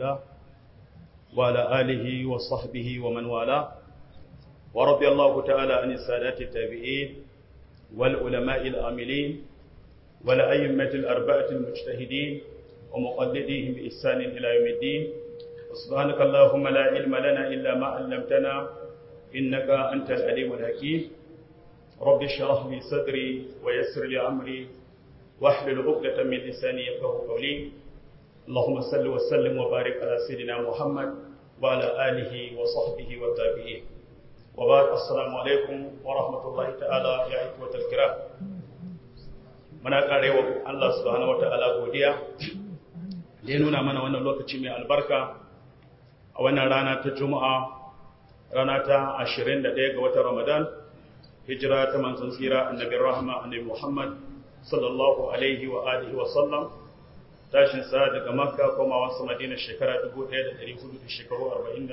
الله وعلى آله وصحبه ومن والاه ورضي الله تعالى عن السادات التابعين والعلماء العاملين والأئمة الأربعة المجتهدين ومقلديهم بإحسان إلى يوم الدين سبحانك اللهم لا علم لنا إلا ما علمتنا إنك أنت العليم الحكيم رب اشرح لي صدري ويسر لي أمري واحلل عقدة من لساني يفقهوا قولي اللهم صل وسلم وبارك على سيدنا محمد وعلى آله وصحبه والتابعين وبعد السلام عليكم ورحمة الله تعالى يا إخوة الكرام muna karewa Allah subhanahu wataala godiya da ya nuna mana wannan lokaci mai albarka a wannan rana ta Juma'a rana ta 21 ga watan Ramadan hijira ta manzon tsira annabi rahma annabi Muhammad sallallahu alaihi wa alihi wa sallam tashin sa daga Makka komawa sa Madina shekara 1400 da shekaru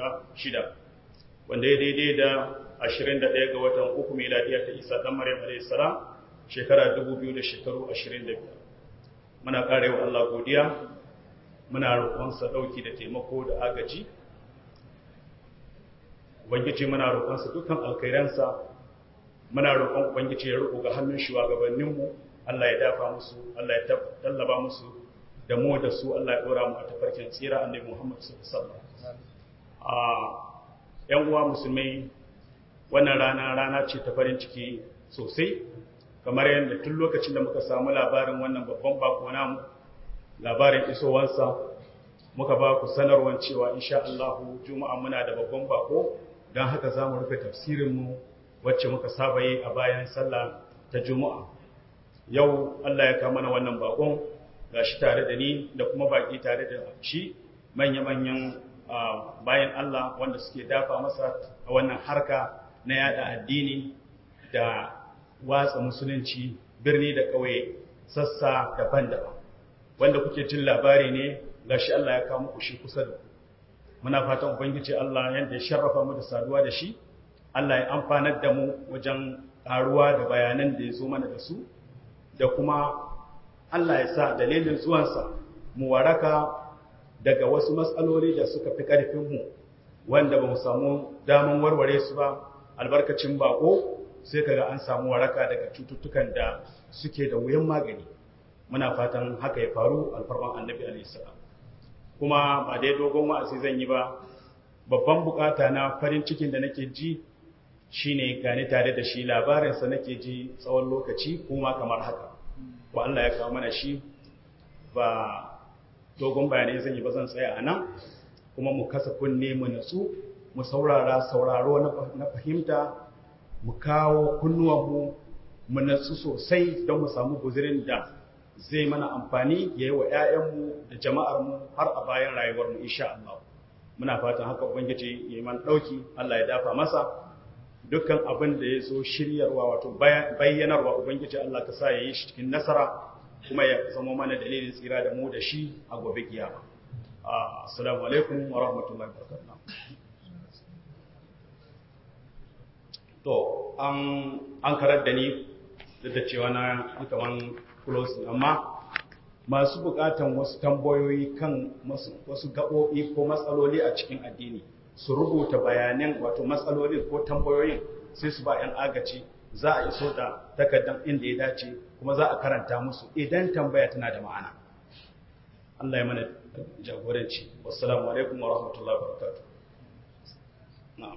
46 wanda ya daidai da 21 ga watan uku miladiya ta Isa dan Maryam alaihi salam shekara 2000 da shekaru 25 muna karewa Allah godiya muna roƙonsa ɗauki da taimako da agaji ubangiji muna roƙonsa dukkan alkhairansa muna roƙon ubangiji ya roƙo ga hannun shugabanninmu Allah ya dafa musu Allah ya tallaba musu da mu da su Allah ya ɗora mu a tafarkin tsira annabi Muhammad sallallahu alaihi wasallam a ƴan uwa musulmai wannan rana rana ce ta farin ciki sosai kamar yadda tun lokacin da muka samu labarin wannan babban bako namu labarin isowansa muka ba ku sanarwar cewa insha Allah juma'a muna da babban bako don haka za mu rufe tafsirinmu wacce muka saba yi a bayan sallah ta juma'a yau Allah ya kama mana wannan bakon gashi tare da ni da kuma baki tare da shi manya-manyan bayan Allah wanda suke dafa masa a wannan harka na yada addini da watsa musulunci birni da ƙauye sassa daban-daban wanda kuke jin labari ne gashi Allah ya kawo muku shi kusa da ku muna fatan ubangiji Allah yanda ya sharrafa mu da saduwa da shi Allah ya amfanar da mu wajen karuwa da bayanan da ya zo mana da su da kuma Allah ya sa dalilin zuwansa mu waraka daga wasu matsaloli da suka fi ƙarfin mu wanda ba mu samu daman warware su ba albarkacin bako sai kaga an samu waraka daga cututtukan da suke da wuyan magani muna fatan haka ya faru alfarman annabi alaihissalam kuma ba dai dogon wa'azi zan yi ba babban bukata na farin cikin da nake ji shine gani tare da shi labarinsa nake ji tsawon lokaci kuma kamar haka wa Allah ya kawo mana shi ba dogon bayanai zan yi ba zan tsaya a nan kuma mu kasa kunne mu natsu mu saurara sauraro na fahimta mu kawo kunnuwanmu mu natsu sosai don mu samu guzirin da zai mana amfani ya yi wa 'ya'yanmu da jama'armu har a bayan rayuwarmu insha Allah muna fatan haka ubangiji ya yi man ɗauki Allah ya dafa masa dukkan abin da ya zo shiryarwa wato bayyanarwa ubangiji Allah ka sa ya yi shi cikin nasara kuma ya zama mana dalilin tsira da mu da shi a gobe kiyama assalamu alaikum wa rahmatullahi wa barakatuh to an karar da ni duk da cewa na kaman close amma masu bukatan wasu tambayoyi kan wasu gaɓoɓi ko matsaloli a cikin addini su rubuta bayanan wato matsalolin ko tambayoyin sai su ba 'yan agaci za a iso da takardar inda ya dace kuma za a karanta musu idan tambaya tana da ma'ana Allah ya mana jagoranci wassalamu alaikum wa rahmatullahi wa barakatuh na'am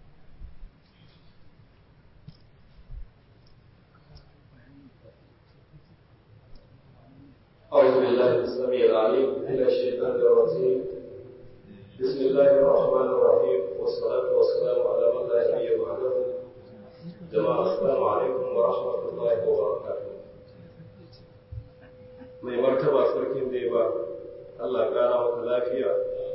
أعوذ بالله السميع العليم من الشيطان الرجيم بسم الله الرحمن الرحيم والصلاة والسلام على من لا نبي بعده جماعة السلام عليكم ورحمة الله وبركاته mai martaba sarkin da ba Allah ƙara maka lafiya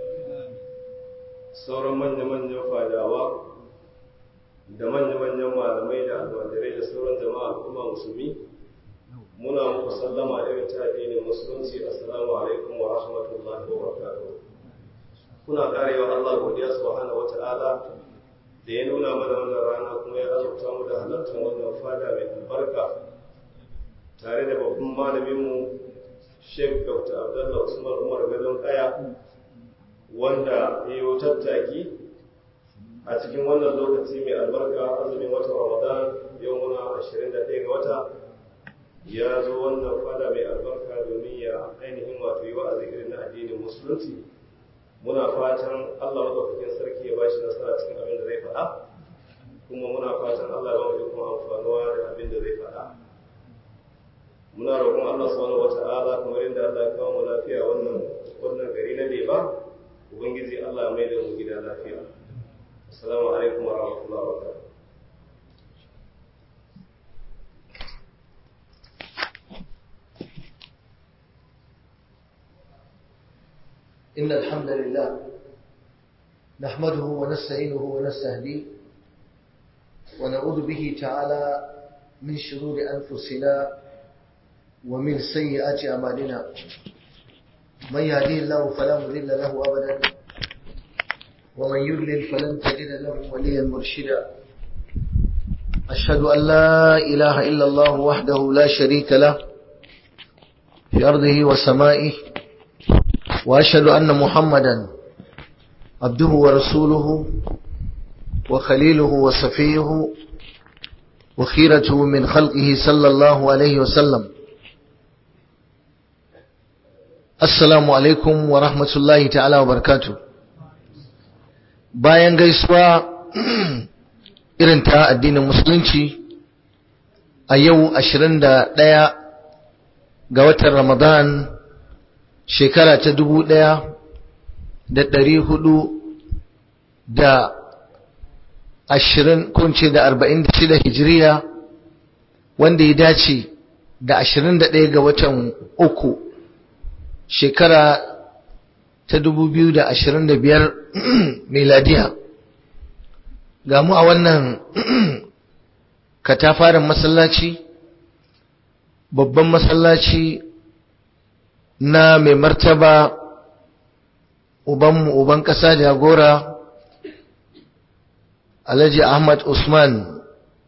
sauran manya-manyan fadawa da manya-manyan malamai da almajirai da sauran jama'a kuma musulmi muna muku sallama irin ta addinin musulunci assalamu alaikum wa rahmatullahi wa barakatuh kuna karewa Allah godiya subhanahu wata'ala da ya nuna mana wannan rana kuma ya azurta mu da halartar wannan fada mai albarka tare da babban malamin mu Sheikh Dr. Abdullah Usman Umar Gadon Kaya wanda ya yi tattaki a cikin wannan lokaci mai albarka azumin watan ramadan yau muna 21 ga wata ya zo wannan fada mai albarka domin ya ainihin wato yi wa'azi irin na addinin musulunci muna fatan allah maɗaukakin sarki ya bashi nasara cikin abin da zai faɗa kuma muna fatan allah ya ba mu ikon amfanuwa da abin da zai faɗa muna roƙon allah subhanahu wata'ala kamar yadda allah ya kawo mu lafiya wannan wannan gari na leba ubangiji allah ya mai da mu gida lafiya assalamu alaikum wa rahmatullahi wa barakatuh إن الحمد لله نحمده ونستعينه ونستهديه ونعوذ به تعالى من شرور أنفسنا ومن سيئات أعمالنا من يهديه الله فلا مضل له أبدا ومن يضلل فلن تجد له وليا مرشدا أشهد أن لا إله إلا الله وحده لا شريك له في أرضه وسمائه وأشهد أن محمدا عبده ورسوله وخليله وصفيه وخيرته من خلقه صلى الله عليه وسلم السلام عليكم ورحمة الله تعالى وبركاته bayan gaisuwa irin ta addinin musulunci a yau 21 ga watan ramadan shekara ta dubu ɗaya da ɗari hudu da ashirin kunce da arba'in da shida hijiriya wanda ya dace da ashirin da ɗaya ga watan uku shekara ta dubu biyu da ashirin da biyar miladiya ga mu a wannan katafaren masallaci babban masallaci na mai martaba ubanmu uban ƙasa jagora alhaji ahmad usman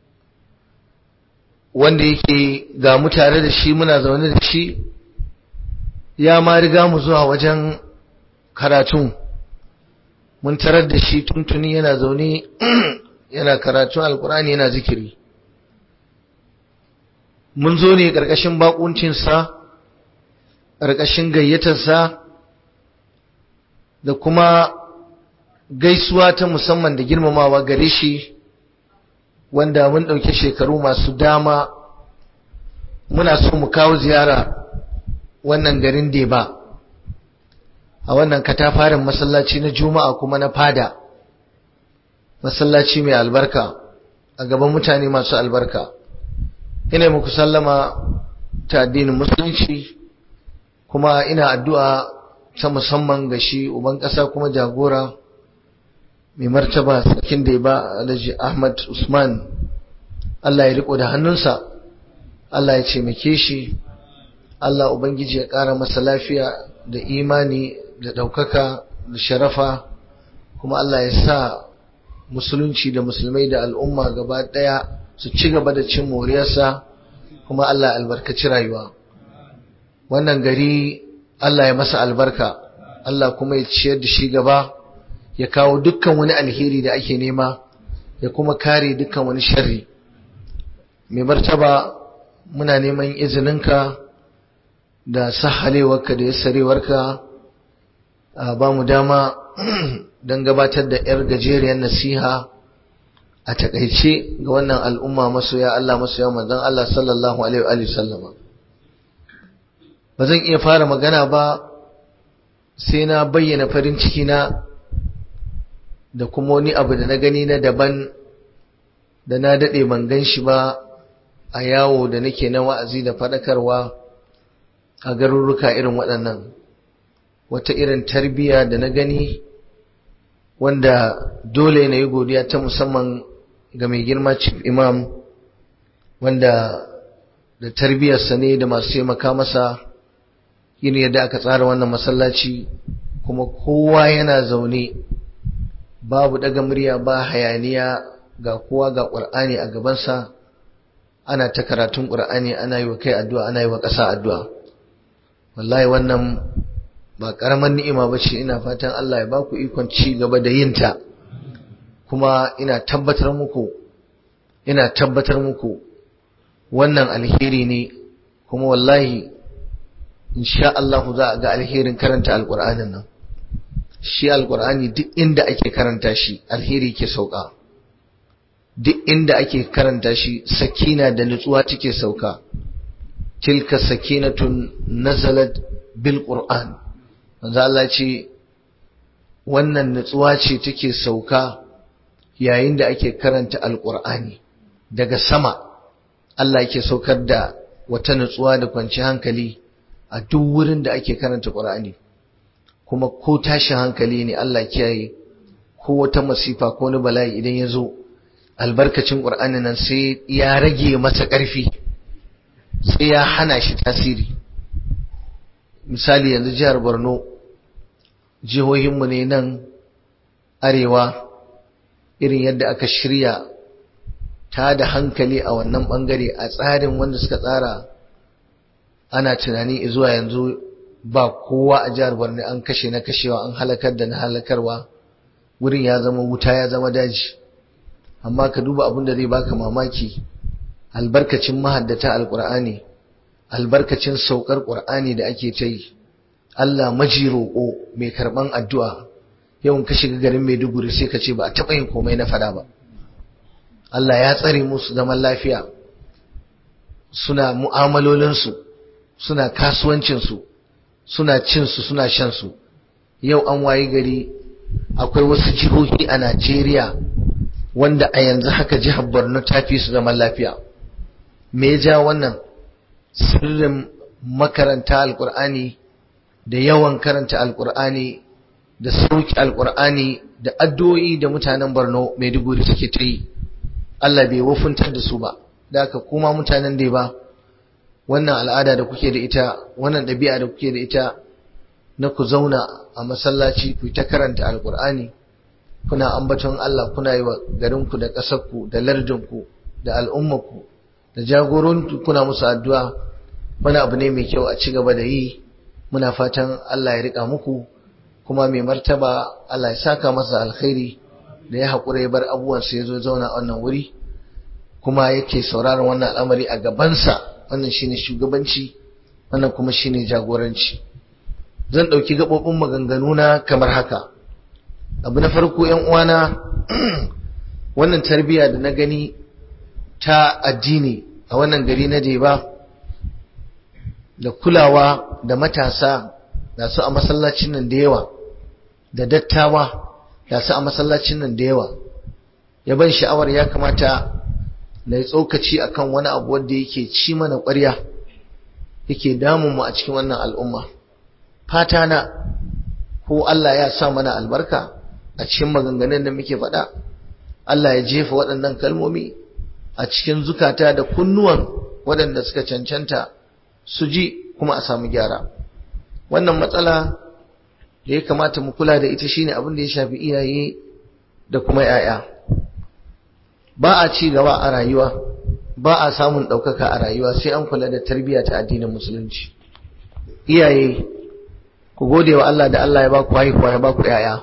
wanda yake ga mu tare da shi muna zaune da shi ya ma riga mu zuwa wajen karatu mun tarar da shi tuntuni yana zaune yana karatun alkurani yana zikiri mun zo ne ƙarƙashin baƙuncinsa ƙarƙashin gayyatarsa da kuma gaisuwa ta musamman da girmamawa gare shi wanda mun ɗauki shekaru masu dama muna so mu kawo ziyara wannan garin Deba a wannan katafaren masallaci na juma'a kuma na fada masallaci mai albarka a gaban mutane masu albarka ina muku sallama ta addinin musulunci kuma ina addu'a ta musamman ga shi uban ƙasa kuma jagora mai martaba sarkin da ba alhaji Ahmad Usman Allah ya riko da hannunsa Allah ya taimake shi Allah ubangiji ya ƙara masa lafiya da imani da ɗaukaka da sharafa kuma Allah ya sa musulunci da musulmai da al'umma gaba ɗaya su ci gaba da cin moriyarsa kuma Allah albarkaci rayuwa wannan gari Allah ya masa albarka Allah kuma ya ciyar da shi gaba ya kawo dukkan wani alheri da ake nema ya kuma kare dukkan wani sharri mai martaba muna neman izininka da sahalewarka da yassarewarka a ba mu dama don gabatar da 'yar gajeriyar nasiha a takaice ga wannan al'umma masoya Allah masoya manzon Allah sallallahu alaihi wa sallama ba zan iya fara magana ba sai na bayyana farin ciki na da kuma wani abu da na gani na daban da na daɗe ban gan shi ba a yawo da nake na wa'azi da faɗakarwa a garuruka irin waɗannan wata irin tarbiyya da na gani wanda dole na yi godiya ta musamman ga mai girma chief imam wanda da tarbiyyarsa ne da masu taimaka masa yin yadda aka tsara wannan masallaci kuma kowa yana zaune babu daga murya ba hayaniya ga kowa ga ƙur'ani a gabansa ana ta karatun ƙur'ani ana yi wa kai addu'a ana yi wa ƙasa addu'a wallahi wannan ba ƙaramar ni'ima ba ce ina fatan Allah ya ba ku ikon ci gaba da yin ta kuma ina tabbatar muku ina tabbatar muku wannan alheri ne kuma wallahi insha Allah za a ga alherin karanta alƙur'anin nan shi alƙur'ani duk inda ake karanta shi alheri ke sauka duk inda ake karanta shi sakina da nutsuwa take sauka tilka sakinatun nazalat bil qur'an manzo Allah ce wannan nutsuwa ce take sauka yayin da ake karanta alqur'ani daga sama Allah yake saukar da wata nutsuwa da kwanci hankali a duk wurin da ake karanta qur'ani kuma ko tashin hankali ne Allah kiyaye ko wata masifa ko wani bala'i idan ya zo albarkacin qur'ani nan sai ya rage masa ƙarfi sai ya hana shi tasiri misali yanzu jihar borno jihohinmu ne nan arewa irin yadda aka shirya ta da hankali a wannan bangare a tsarin wanda suka tsara ana tunani zuwa yanzu ba kowa a jihar borno an kashe na kashewa an halakar da na halakarwa wurin ya zama wuta ya zama daji amma ka duba abin da zai baka mamaki albarkacin mahaddata alkur'ani albarkacin saukar qur'ani da ake ta yi Allah maji roƙo mai karɓan addu'a yawan ka shiga garin Maiduguri sai ka ce ba a taɓa yin komai na fada ba Allah ya tsare musu zaman lafiya suna mu'amalolinsu suna kasuwancinsu suna cinsu suna shansu yau an wayi gari akwai wasu jihohi a Najeriya wanda a yanzu haka jihar Borno ta fi su zaman lafiya me ya ja wannan sirrin makaranta alkur'ani da yawan karanta alkur'ani da sauki alkur'ani da addu'o'i da mutanen Borno Maiduguri suke ta yi Allah bai wafuntar da su ba da haka kuma mutanen da ba wannan al'ada da kuke da ita wannan ɗabi'a da kuke da ita na ku zauna a masallaci ku ta karanta alkur'ani kuna ambaton Allah kuna yi wa garinku da ƙasarku da lardinku da al'ummarku da jagoranku kuna musu addu'a wani abu ne mai kyau a ci gaba da yi muna fatan Allah ya rika muku kuma mai martaba Allah ya saka masa alkhairi da ya haƙura ya bar abubuwansa ya zo zauna a wannan wuri kuma yake sauraron wannan al'amari a gabansa wannan shine shugabanci wannan kuma shine jagoranci zan ɗauki gaɓoɓin maganganuna kamar haka abu na farko ‘yan uwana wannan tarbiyya da na gani ta addini a wannan gari na Deba da kulawa da matasa da su a masallacin nan da yawa da dattawa da su a masallacin nan da yawa ya ban sha'awar ya kamata na yi tsokaci akan wani abu wanda yake ci mana ƙwarya yake damun mu a cikin wannan al'umma fata na ko Allah ya sa mana albarka a cikin maganganun da muke faɗa Allah ya jefa waɗannan kalmomi a cikin zukata da kunnuwan waɗanda suka cancanta su ji kuma a samu gyara wannan matsala da ya kamata mu kula da ita shine abin da ya shafi iyaye da kuma 'ya'ya ba a ci gaba a rayuwa ba a samun ɗaukaka a rayuwa sai an kula da tarbiyya ta addinin musulunci iyaye ku gode wa Allah da Allah ya ba ku haihuwa ya ba ku 'ya'ya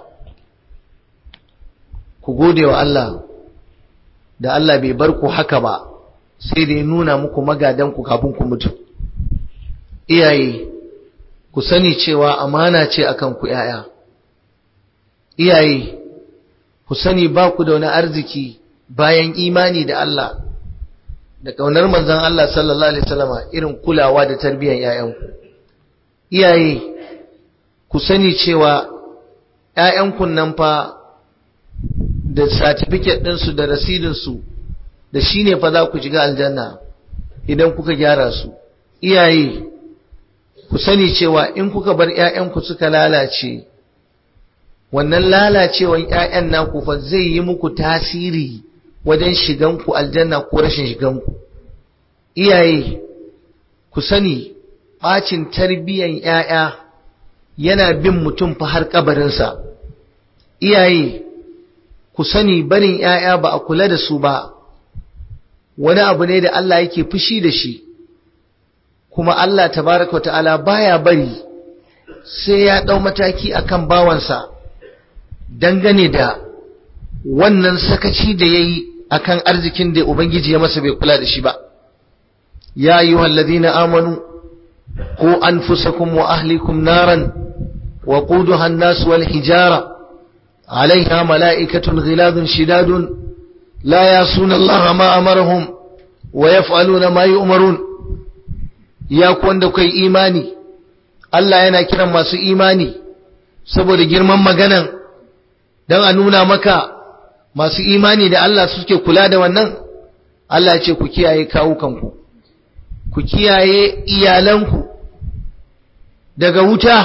ku gode wa Allah da Allah bai bar ku haka ba sai da ya nuna muku magadanku kafin ku mutu iyaye ku sani cewa amana ce akan ku yaya iyaye ku sani ba ku da wani arziki bayan imani da Allah da kaunar manzon Allah sallallahu alaihi wasallama irin kulawa da tarbiyyar yayanku iyaye ku sani cewa yayanku nan fa da certificate ɗinsu da rasidinsu da shi ne fa za ku shiga aljanna idan kuka gyara su iyaye ku sani cewa in kuka bar ‘ya'yanku suka lalace wannan lalacewan ‘ya'yan naku fa zai yi muku tasiri wajen shiganku aljanna ko rashin shiganku iyaye ku sani ɓacin tarbiyyan ‘ya'ya yana bin mutum fa har kabarinsa iyaye ku sani barin ‘ya'ya ba a kula da su ba, wani abu ne da Allah yake fushi da shi, kuma Allah tabaraka ta'ala baya bari sai ya ɗau mataki akan bawansa dangane da wannan sakaci da ya yi akan arzikin da Ubangiji ya masa bai kula da shi ba ya yi wallazina amanu ko anfusakum wa ahlikum naran wa quduha an-nas wal hijara عليها ملائكة غلاظ شداد لا يعصون الله ما أمرهم ويفعلون ما يؤمرون يا كون da kai imani Allah yana kiran masu imani saboda girman maganan dan a nuna maka masu imani da Allah suke kula da wannan Allah ya ce ku kiyaye kawukanku ku kiyaye iyalanku daga wuta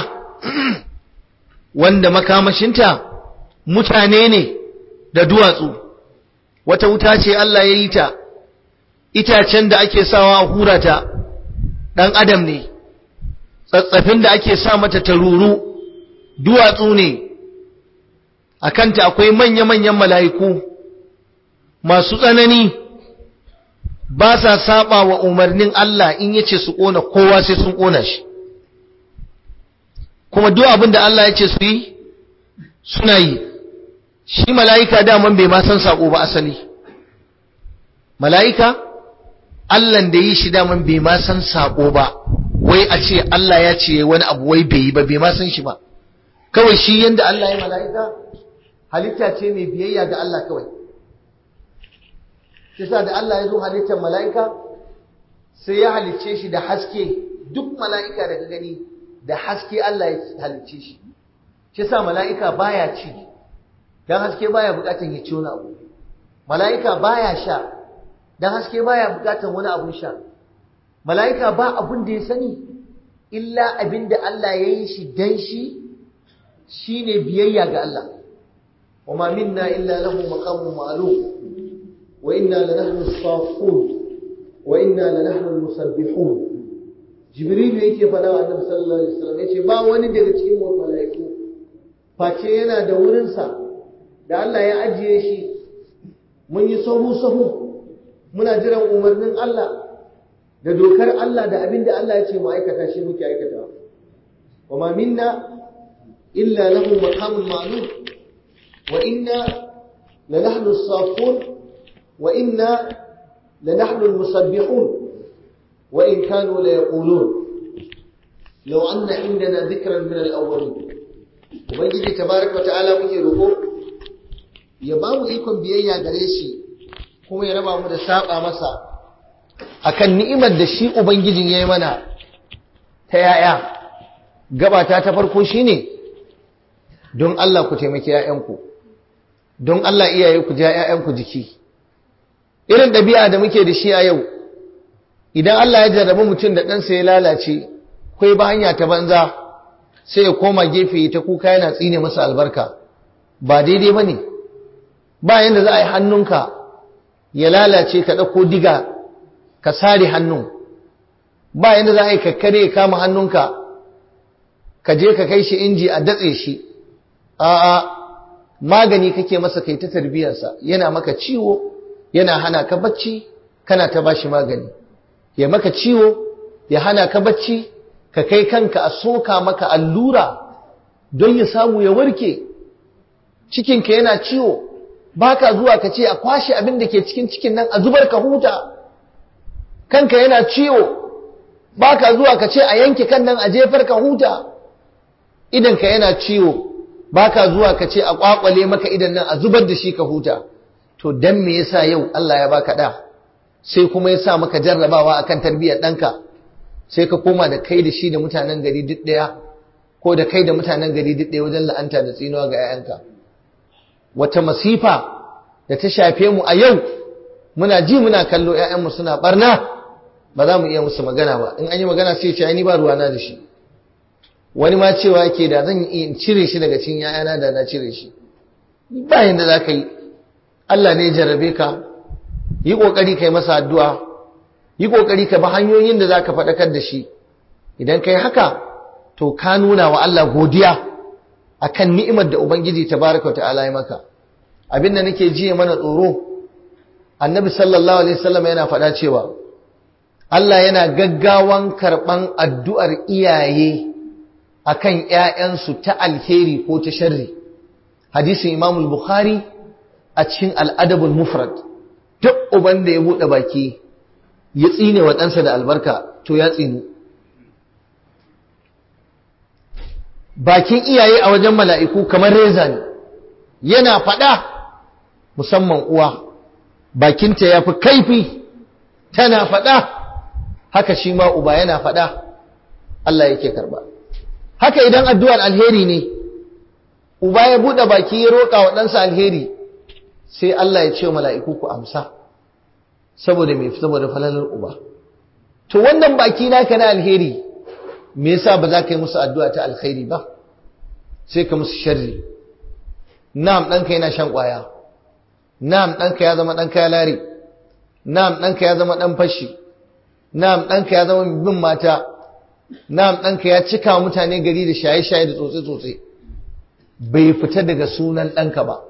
wanda makamashinta mutane ne da duwatsu wata wuta ce Allah ya yi ta itacen da ake sawa a hurata ɗan adam ne tsatsafin da ake sa mata taruru duwatsu ne a kanta akwai manya-manyan mala'iku masu tsanani ba sa saba wa umarnin Allah in yace su ƙona kowa sai sun ƙona shi kuma duk abin da Allah ya ce su yi suna yi shi mala'ika daman bai ma san saƙo ba asali mala'ika Allahn da yi shi daman bai ma san saƙo ba wai a ce Allah ya ce wani abu wai bai yi ba bai ma san shi ba kawai shi yadda Allah ya mala'ika halitta ce mai biyayya ga Allah kawai shi sa da Allah ya zo halittar mala'ika sai ya halicce shi da haske duk mala'ika da ka gani da haske Allah ya halicce shi shi sa mala'ika baya ci dan haske baya bukatan ya ci wani abu mala'ika baya sha dan haske baya bukatan wani abun sha mala'ika ba abun da ya sani illa abin da Allah ya yi shi dan shi shine biyayya ga Allah wama minna illa lahu maqamun ma'lum wa inna lanahnu as-saffun wa inna lanahnu al-musabbihun jibril yake faɗa wa annabi sallallahu alaihi wasallam yace ba wani daga cikin mala'iku face yana da wurinsa da Allah ya ajiye shi mun yi sahu-sahu muna jiran umarnin Allah da dokar Allah da abin da Allah ya ce mu aikata shi muke aikata wa ma minna illa lahu maqamun ma'lum wa inna la nahnu as-safun wa inna la nahnu al-musabbihun wa in kanu la yaqulun law anna indana dhikran min al-awwalin ubangiji tabaraka wa ta'ala muke roko ya ba mu ikon biyayya gare shi kuma ya raba mu da saba masa akan ni'imar da shi ubangijin yayi mana ta yaya gabata ta farko shine don Allah ku taimaki ƴaƴanku don Allah iyaye ku ja ƴaƴanku jiki irin ɗabi'a da muke da shi a yau idan Allah ya jarrabi mutum da ɗansa ya lalace kai ba hanya ta banza sai ya koma gefe ta kuka yana tsine masa albarka ba daidai ba ne ba yadda za a yi hannunka ya lalace ka ɗauko diga ka sare hannun ba yadda za a yi kakkare ya kama hannunka ka je ka kai shi inji a datse shi a'a magani kake masa kai ta tarbiyarsa yana maka ciwo yana hana ka bacci kana ta bashi magani ya maka ciwo ya hana ka bacci ka kai kanka a soka maka allura don ya samu ya warke cikinka yana ciwo baka zuwa ka ce a kwashe abin da ke cikin cikin nan a zubar ka huta kanka yana ciwo baka zuwa ka ce a yanke kan nan a jefar ka huta idanka yana ciwo baka zuwa ka ce a kwakwale maka idan nan a zubar da shi ka huta to dan me yasa yau Allah ya baka da sai kuma ya sa maka jarrabawa akan tarbiyyar ɗanka sai ka koma da kai da shi da mutanen gari duk ɗaya ko da kai da mutanen gari duk ɗaya wajen la'anta da tsinuwa ga 'ya'yanka wata masifa da ta shafe mu a yau muna ji muna kallo 'ya'yanmu suna barna ba za mu iya musu magana ba in an yi magana sai ce ni ba ruwana da shi wani ma cewa ke da zan yi in cire shi daga cikin 'ya'yana da na cire shi ba yanda za ka yi Allah ne ya jarrabe ka yi ƙoƙari ka yi masa addu'a yi ƙoƙari ka bi hanyoyin da za ka faɗakar da shi idan ka yi haka to ka nuna wa Allah godiya a kan ni'imar da Ubangiji ta baraka wa ta'ala ya maka abin da nake jiye mana tsoro annabi sallallahu alaihi wasallam yana faɗa cewa Allah yana gaggawan karɓan addu'ar iyaye akan ƴaƴansu ta alheri ko ta sharri hadisin Imam Bukhari a cikin al-Adab al-Mufrad duk uban da ya bude baki ya tsine wa ɗansa da albarka to ya tsinu bakin iyaye a wajen mala'iku kamar reza ne yana faɗa musamman uwa bakinta ya fi kaifi tana faɗa haka shi ma uba yana faɗa Allah yake karba haka idan addu'ar alheri ne uba ya buɗe baki ya roƙa wa ɗansa alheri sai Allah ya ce wa mala'iku ku amsa saboda mai saboda falalar uba to wannan baki naka na alheri me yasa ba za ka yi musu addu'a ta alkhairi ba sai ka musu sharri na'am ɗanka yana shan ƙwaya na'am ɗanka ya zama ɗan kaya lari na'am ɗanka ya zama ɗan fashi na'am ɗanka ya zama bin mata na'am ɗanka ya cika mutane gari da shaye-shaye da tsotse-tsotse bai fita daga sunan ɗanka ba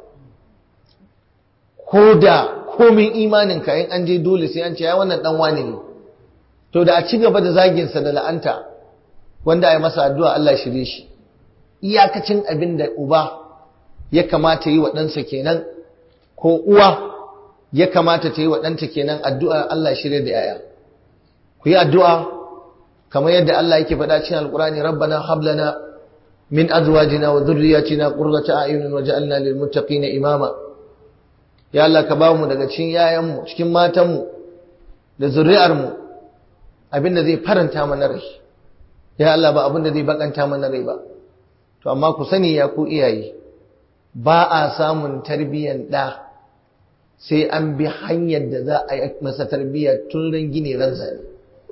ko da komin imaninka in an je dole sai an ce ya wannan ɗan wani ne to da a ci gaba da zaginsa da la'anta wanda a yi masa addu'a Allah shirye shi iyakacin abin da uba ya kamata yi wa ɗansa kenan ko uwa ya kamata ta yi wa ɗanta kenan addu'a Allah shirye da ‘ya'ya ku yi addu'a kamar yadda Allah yake faɗa cikin alƙurani rabbana hablana min azwajina wa dhurriyyatina qurrata a'yunin waj'alna lil muttaqina imama ya Allah ka bamu daga cikin yayanmu cikin matanmu da zuri'armu abinda zai faranta mana rai ya Allah ba abinda zai bakanta mana rai ba to amma ku sani ya ku iyaye ba a samun tarbiyyan da sai an bi hanyar da za a yi masa tarbiyya tun ran gine ran zane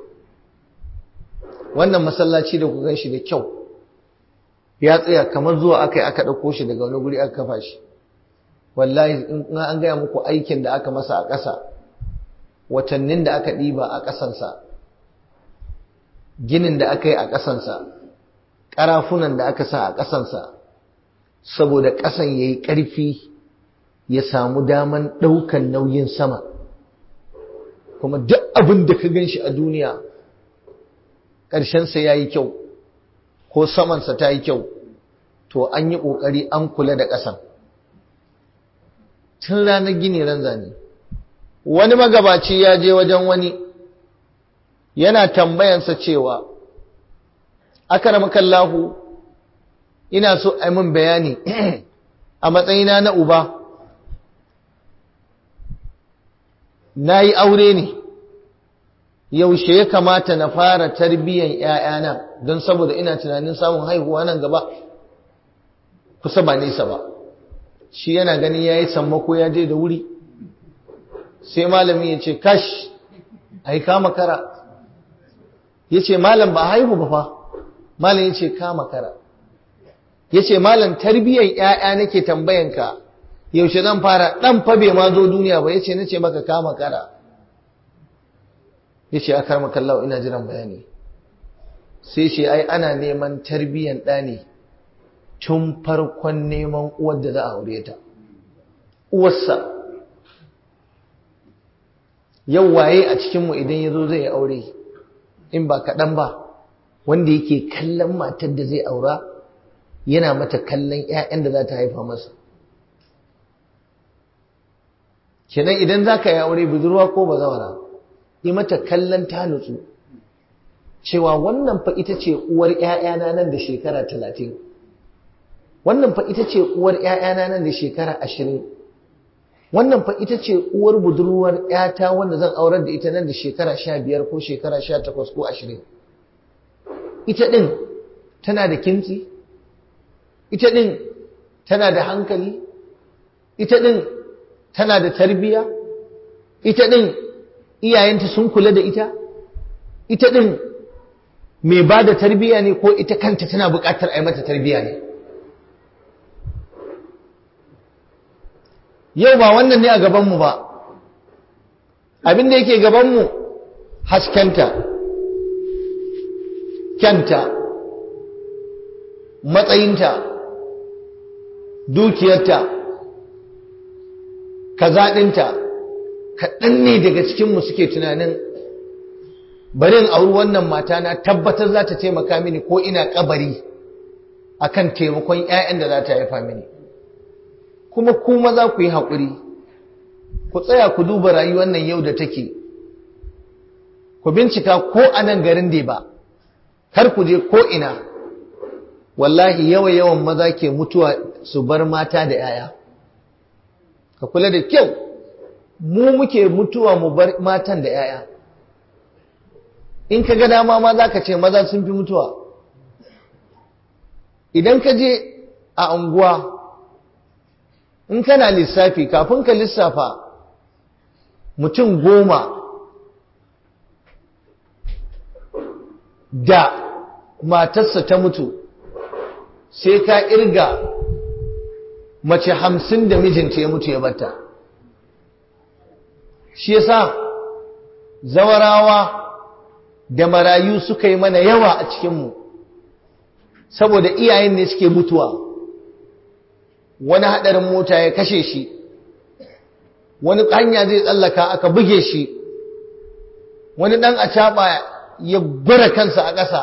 wannan masallaci da ku gan shi da kyau ya tsaya kamar zuwa aka yi aka ɗauko shi daga wani guri aka kafa shi wallahi in an gaya muku aikin da aka masa a ƙasa watannin da aka ɗiba a ƙasansa ginin da aka yi a ƙasansa ƙarafunan da aka sa a ƙasansa saboda ƙasan ya yi ƙarfi ya samu daman ɗaukan nauyin sama kuma duk abin da ka gan shi a duniya ƙarshensa ya yi kyau ko samansa ta yi kyau to an yi ƙoƙari an kula da ƙasan tun ranar gini ran zane wani magabaci ya je wajen wani yana tambayansa cewa akaramakallahu ina so a min bayani a matsayina na uba na yi aure ne yaushe ya kamata na fara tarbiyyan ‘ya'yana don saboda ina tunanin samun haihuwa nan gaba kusa ba nesa ba shi yana ganin ya yi sammako ya je da wuri sai malami ya ce kash a yi kama kara ya ce malam ba haihu ba fa malam ya ce kama kara ya ce malam tarbiyyar ‘ya'ya nake tambayanka yaushe zan fara ɗan fa bai ma zo duniya ba ya ce na ce maka kama kara ya ce a karma kallawa ina jiran bayani sai ce ai ana neman tarbiyyar ɗa ne tun farkon neman uwar da za a aure ta uwarsa yau waye a cikinmu idan ya zo zai aure in ba kaɗan ba wanda yake kallon matar da zai aura yana mata kallon 'ya'yan da za ta haifa masa kenan idan za ka yi aure budurwa ko bazawara yi mata kallon ta nutsu cewa wannan fa ita ce uwar 'ya'yana nan da shekara talatin wannan fa ita ce uwar ‘ya'yana nan da shekara ashirin wannan fa ita ce uwar budurwar ‘yata wanda zan aurar da ita nan da shekara sha biyar ko shekara sha takwas ko ashirin ita ɗin tana da kimtsi ita ɗin tana da hankali ita ɗin tana da tarbiya ita ɗin iyayenta sun kula da ita ita ɗin mai ba da tarbiya ne ko ita kanta tana buƙatar a yi mata tarbiya ne yau ba wannan ne a gabanmu ba abin da yake gabanmu haskenta kyanta matsayinta dukiyarta kazaɗinta kaɗan ne daga cikinmu suke tunanin barin auri wannan mata na tabbatar za ta taimaka mini ko ina kabari akan taimakon 'ya'yan da za ta haifa mini kuma kuma za ku yi haƙuri ku tsaya ku duba rayuwar nan yau da take ku bincika ko a nan garin da ba kar ku je ko ina wallahi yawa yawan maza ke mutuwa su bar mata da 'ya'ya ka kula da kyau mu muke mutuwa mu bar matan da 'ya'ya in ka ga dama ma za ka ce maza sun fi mutuwa idan ka je a unguwa in kana lissafi kafin ka lissafa mutum goma da matarsa ta mutu sai ka irga mace hamsin da mijinta ya mutu ya bata shi yasa zawarawa da marayu suka yi mana yawa a cikinmu saboda iyayen ne suke mutuwa wani haɗarin mota ya kashe shi wani hanya zai tsallaka aka buge shi wani ɗan a ya gwara kansa a ƙasa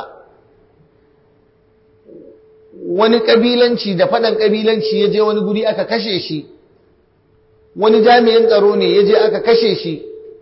wani ƙabilanci da faɗan ƙabilanci ya je wani guri aka kashe shi wani jami'in tsaro ne ya je aka kashe shi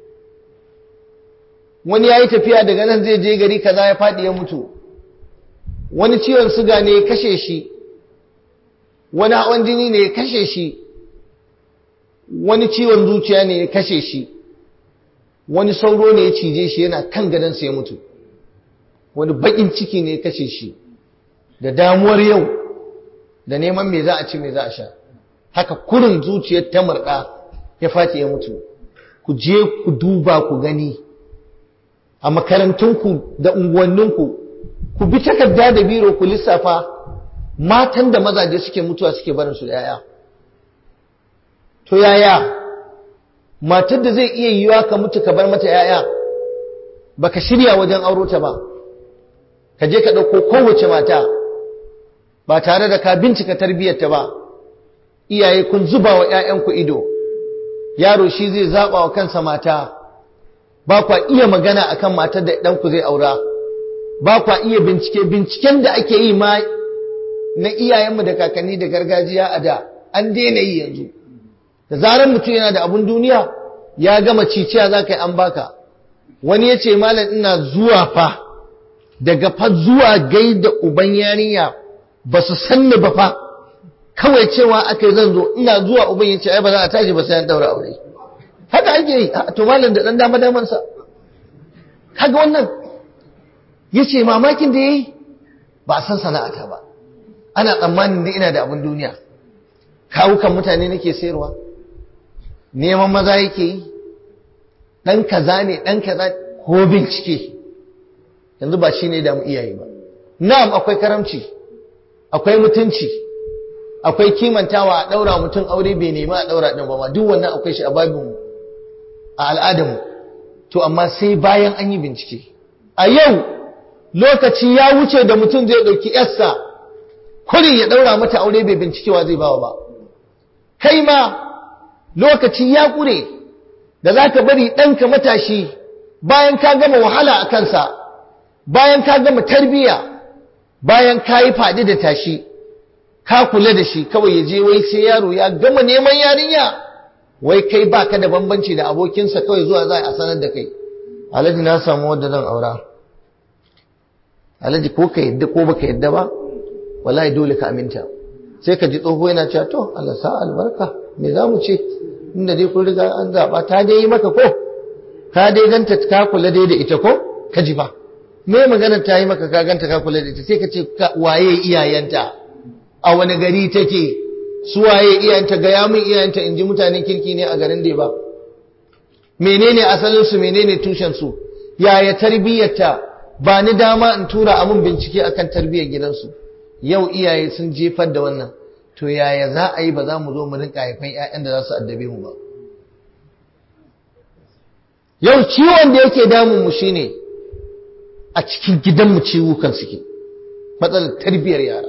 wani ya yi tafiya daga nan zai je gari kaza ya faɗi ya mutu wani ciwon suga ne ya kashe shi wani hawan jini ne ya kashe shi wani ciwon zuciya ne ya kashe shi wani sauro ne ya cije shi yana kan gadonsa ya mutu wani baƙin ciki ne ya kashe shi da damuwar yau da neman me za a ci me za a sha haka kurin zuciyar ta murɗa ya fati ya mutu ku je ku duba ku gani a makarantunku da unguwanninku ku bi takarda da biro ku lissafa matan da mazaje suke mutuwa suke barin su da yaya to yaya matar da zai iya yiwa ka mutu ka bar mata yaya baka shirya wajen auro ta ba ka je ka ɗauko kowace mata ba tare da ka bincika tarbiyyarta ba iyaye kun zuba wa 'ya'yanku ido yaro shi zai zaɓa wa kansa mata ba kwa iya magana akan matar da ɗanku zai aura ba kwa iya bincike binciken da ake yi ma na iyayenmu da kakanni da gargajiya a da an daina yi yanzu da zarar mutum yana da abun duniya ya gama ciciya za ka yi an baka wani ya ce malam ina zuwa fa daga fa zuwa gaida uban yarinya ba su sanni ba fa kawai cewa aka yi zan zo ina zuwa uban ya ce ai ba za a tashi ba sai an daura aure haka ake yi to malam da dan dama daman sa kaga wannan yace mamakin da yayi ba san sana'ata ba ana tsammanin da ina da abin duniya kawukan mutane nake sayarwa neman maza yake yi dan kaza ne dan kaza ko bincike yanzu ba shine da mu iyaye ba na'am akwai karamci akwai mutunci akwai kimantawa a daura mutum aure bai nema a daura din ba ma duk wannan akwai shi a babin a al'adamu to amma sai bayan an yi bincike a yau lokaci ya wuce da mutum zai ɗauki yarsa kurin ya ɗaura mata aure bai bincikewa zai bawa ba kai ma lokaci ya ƙure da za ka bari ɗanka matashi bayan ka gama wahala a kansa bayan ka gama tarbiyya bayan ka yi faɗi da tashi ka kula da shi kawai ya je wai sai yaro ya gama neman yarinya wai kai baka da bambanci da abokinsa kawai zuwa za a sanar da kai alhaji na samu wadda zan aura alhaji ko ka yadda ko baka yadda ba wallahi dole ka aminta sai ka ji tsoho yana cewa to Allah sa albarka me za mu ce inda dai kun riga an zaba ta dai yi maka ko ka dai ganta ka kula dai da ita ko ka ji ba me maganar ta yi maka ka ganta ka kula da ita sai ka ce waye iyayenta a wani gari take su waye iyayenta ga yamin iyayenta in ji mutanen kirki ne a garin da ba menene asalin su menene tushen su yaya tarbiyyarta ba ni dama in tura amun bincike akan tarbiyyar gidansu yau iyaye sun jefar da wannan to yaya za a yi ba za mu zo mu rinka haifan ƴaƴan da za su addabe mu ba yau ciwon da yake damun mu shine a cikin gidanmu ciwukan suke matsalar tarbiyyar yara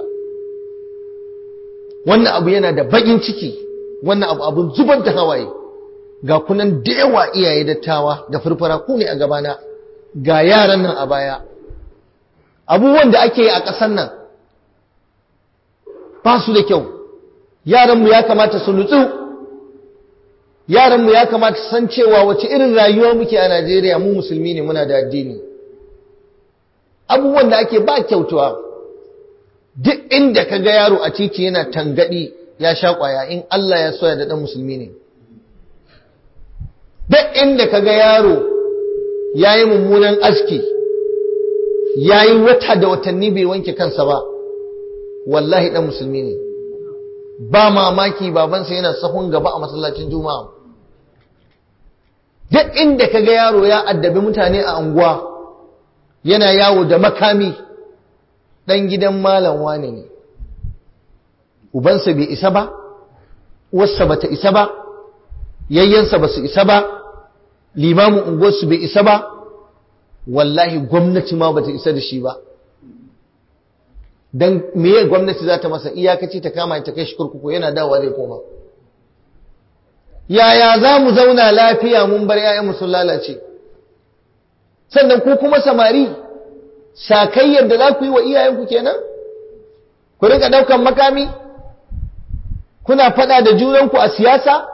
wannan abu yana da baƙin ciki wannan abu abun zubar da hawaye ga kunan da yawa iyaye dattawa da furfura ku ne a gabana ga yaran nan a baya abubuwan da ake yi a ƙasar nan ba su da kyau yaranmu ya kamata su nutsu yaranmu ya kamata su san cewa wace irin rayuwa muke a Najeriya mu musulmi ne muna da addini abubuwan da ake ba kyautuwa duk inda ka ga yaro a titi yana tangadi ya sha kwaya in Allah ya soya da dan musulmi ne duk inda ka ga yaro ya yi mummunan aski ya yi wata da watanni bai wanke kansa ba wallahi dan musulmi ne ba mamaki babansa yana sahun gaba a masallacin juma'a duk inda ka ga yaro ya addabi mutane a anguwa yana yawo da makami ɗan gidan malam wane ne ubansa bai isa ba uwarsa bata isa ba yayyansa ba su isa ba limamin unguwarsu bai isa ba wallahi gwamnati ma bata isa da shi ba don meye gwamnati za ta masa iyakaci ta kama ta kai shi kurkuku yana dawa zai koma yaya za mu zauna lafiya mun bar 'ya'yanmu sun lalace sannan ku kuma samari sakayyar da za ku yi wa iyayenku kenan ku rinka daukan makami kuna fada da junanku a siyasa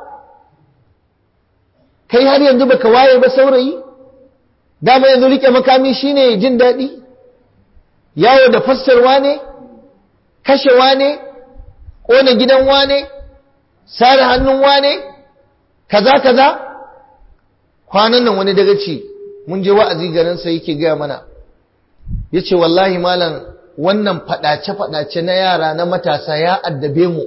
kai har yanzu baka waye ba saurayi dama yanzu rike makami shine jin daɗi yawo da fassarwa ne kashewa ne ƙona gidan wane sare hannun wane kaza kaza kwanan nan wani dagaci mun je wa'azi garinsa yake gaya mana ya ce wallahi malam wannan faɗace-faɗace na yara na matasa ya addabe mu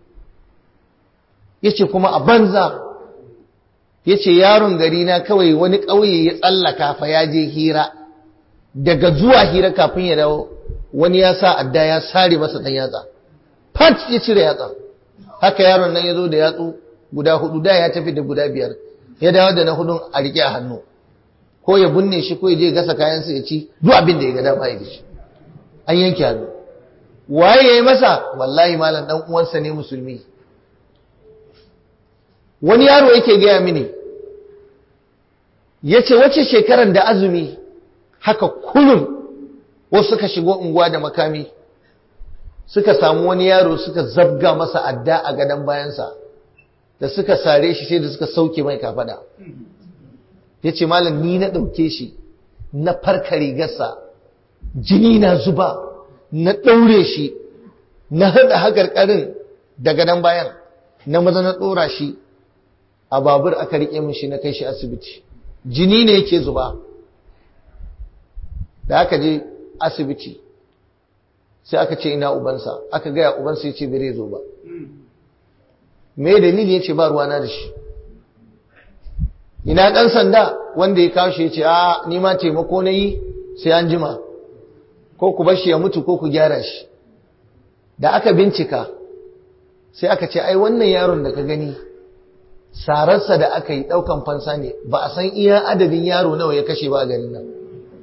ya ce kuma a banza ya ce yaron gari na kawai wani ƙauye ya tsallaka fa ya je hira daga zuwa hira kafin ya dawo wani ya sa adda ya sare masa ɗan yatsa fat ya cire yatsa haka yaron nan ya zo da yatsu guda hudu da ya tafi da guda biyar ya dawo da na hudun a riƙe a hannu ko ya binne shi ko ya je gasa kayansa ya ci duk abin da ya ga dama ya da shi an yanke hannu waye ya yi masa wallahi malam dan uwansa ne musulmi wani yaro yake gaya mini ya ce wace shekarar da azumi haka kullum wasu suka shigo unguwa da makami suka samu wani yaro suka zabga masa adda a gadon bayansa da suka sare shi sai da suka sauke mai kafada ya ce malam ni na ɗauke shi na farka rigarsa jini na zuba na ɗaure shi na haɗa haƙarƙarin da gadon bayan na maza na ɗora shi a babur aka riƙe min shi na kai shi asibiti jini ne yake zuba da aka je asibiti sai aka ce ina ubansa aka gaya ubansa ya ce bai zo ba me dalili ya ce ba ruwana da shi ina ɗan sanda wanda ya kawo shi ya ce a nima taimako na yi sai an jima ko ku bashi ya mutu ko ku gyara shi da aka bincika sai aka ce ai wannan yaron da ka gani sararsa da aka yi ɗaukan fansa ne ba a san iya adadin yaro nawa ya kashe ba a garin nan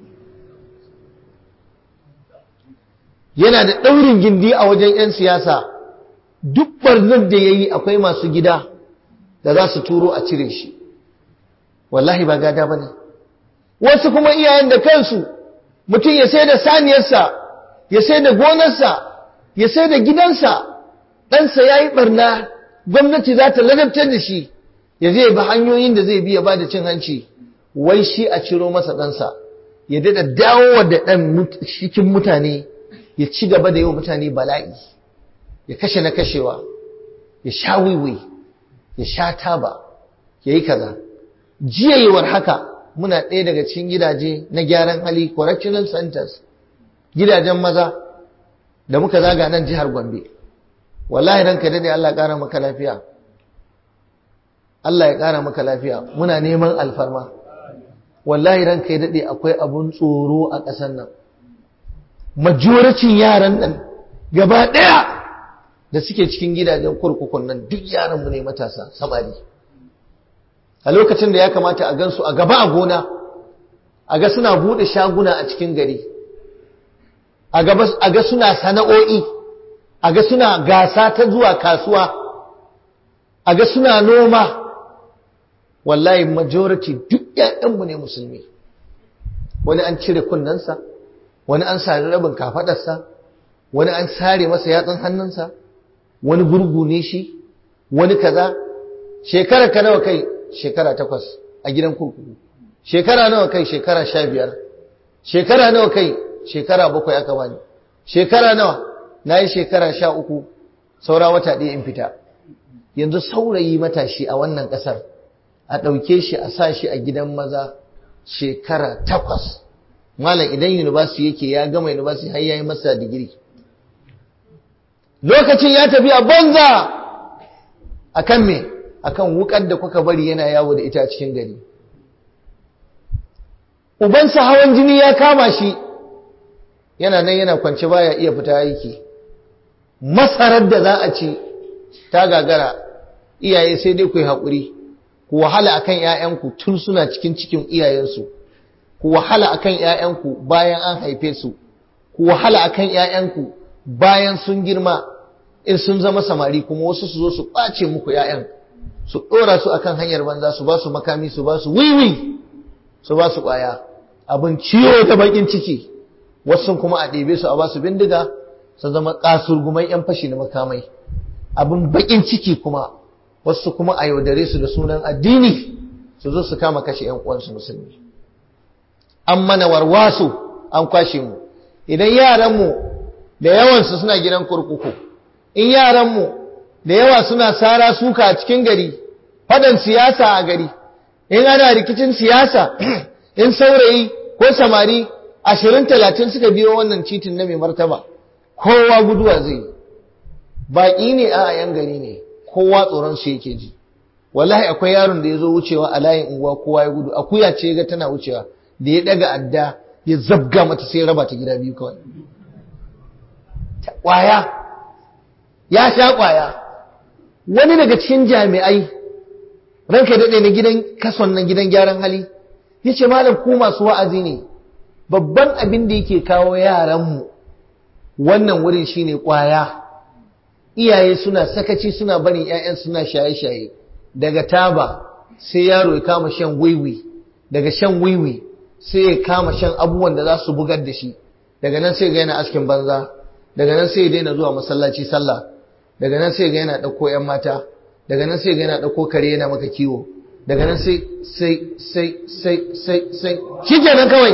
yana da ɗaurin gindi a wajen 'yan siyasa duk barnar da ya yi akwai masu gida da za su turo a cire shi wallahi ba gada ba ne wasu kuma iyayen da kansu mutum ya sai da saniyarsa ya sai da gonarsa ya sai da gidansa ɗansa ya yi ɓarna gwamnati za ta ladabtar da shi ya zai ba hanyoyin da zai biya ba da cin hanci wai shi a ciro masa ɗansa ya daɗa dawowa da ɗan cikin mutane ya ci gaba da yi wa mutane bala'i ya kashe na kashewa ya sha wiwi ya sha taba ya yi kaza jiyayewar haka muna ɗaya daga cikin gidaje na gyaran hali correctional centers gidajen maza da muka zaga nan jihar gombe wallahi ranka dade Allah ƙara maka lafiya Allah ya ƙara maka lafiya muna neman alfarma wallahi ranka ya dade akwai abun tsoro a ƙasar nan majoricin yaran nan gaba ɗaya da suke cikin gidajen kurkukun nan duk yaran mu ne matasa samari a lokacin da ya kamata a gansu a gaba a gona a ga suna buɗe shaguna a cikin gari a ga suna sana'o'i a ga suna gasa ta zuwa kasuwa a ga suna noma wallahi majority duk ‘ya'yanmu ne musulmi wani an cire kunnensa wani an sari rabin kafaɗarsa wani an sare masa yatsun hannunsa wani gurgu ne shi wani kaza shekara ka nawa kai shekara takwas a gidan kurkuku shekara nawa kai shekara sha biyar shekara nawa kai shekara bakwai aka bani shekara nawa na yi shekara sha uku saura wata ɗaya in fita yanzu saurayi matashi a wannan ƙasar a ɗauke shi a sa shi a gidan maza shekara takwas malam idan university yake ya gama university har yayi masa digiri lokacin ya tafi a banza akan me akan wukar da kuka bari yana yawo da ita a cikin gari ubansa hawan jini ya kama shi yana nan yana kwance baya iya fita aiki masarar da za a ci ta gagara iyaye sai dai ku yi haƙuri ku wahala akan ƴaƴanku tun suna cikin cikin iyayensu ku wahala akan ƴaƴanku bayan an haife su ku wahala akan ƴaƴanku bayan sun girma in sun zama samari kuma wasu su zo su ɓace muku ƴaƴan su ɗora su akan hanyar banza su ba su makami su ba su wiwi su ba su ƙwaya abin ciwo da bakin ciki wasu kuma a ɗebe su a ba su bindiga su zama kasurgumai yan fashi da makamai abin bakin ciki kuma wasu kuma a yaudare su da sunan addini su zo su kama kashe yan uwansu musulmi an mana warwasu an kwashe mu idan yaranmu da yawansu suna gidan kurkuku in yaranmu da yawa suna sara suka a cikin gari fadan siyasa a gari in ana rikicin siyasa in saurayi ko samari ashirin talatin suka biyo wannan titin na mai martaba kowa guduwa zai baƙi ne a yan gari ne kowa tsoron su yake ji wallahi akwai yaron da ya zo wucewa a layin unguwa kowa ya gudu akuya ce ga tana wucewa da ya daga adda ya zabga mata sai raba ta gida biyu kawai ƙwaya ya sha ƙwaya wani daga cikin jami'ai ranka daɗe na gidan kason na gidan gyaran hali ya ce malam ku masu wa'azi ne babban abin da yake kawo yaranmu wannan wurin shine ƙwaya iyaye suna sakaci suna barin 'ya'yan suna shaye-shaye daga taba sai yaro ya kama shan wiwi daga shan wiwi sai ya kama shan abubuwan da za su bugar da shi daga nan sai ga yana askin banza daga nan sai ya daina zuwa masallaci sallah daga nan sai ga yana ɗauko 'yan mata daga nan sai ga yana ɗauko kare yana maka kiwo daga nan sai sai sai sai sai sai shi kenan kawai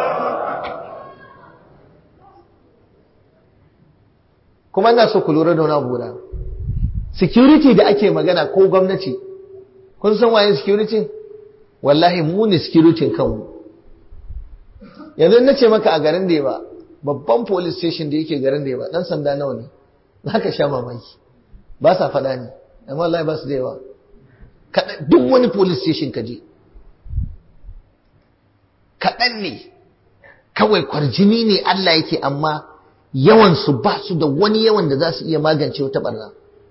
kuma ina so ku lura da wani abu guda security da ake magana ko gwamnati kun san waye security wallahi mu ne security kanmu yanzu na ce maka a garin da ba babban police station da yake garin da ba dan sanda nawa ne za ka sha mamaki ba sa faɗa ne amma wallahi ba su da yawa duk wani police station ka je kaɗan ne kawai kwarjini ne Allah yake amma yawansu ba su da wani yawan da za su iya magance wata barna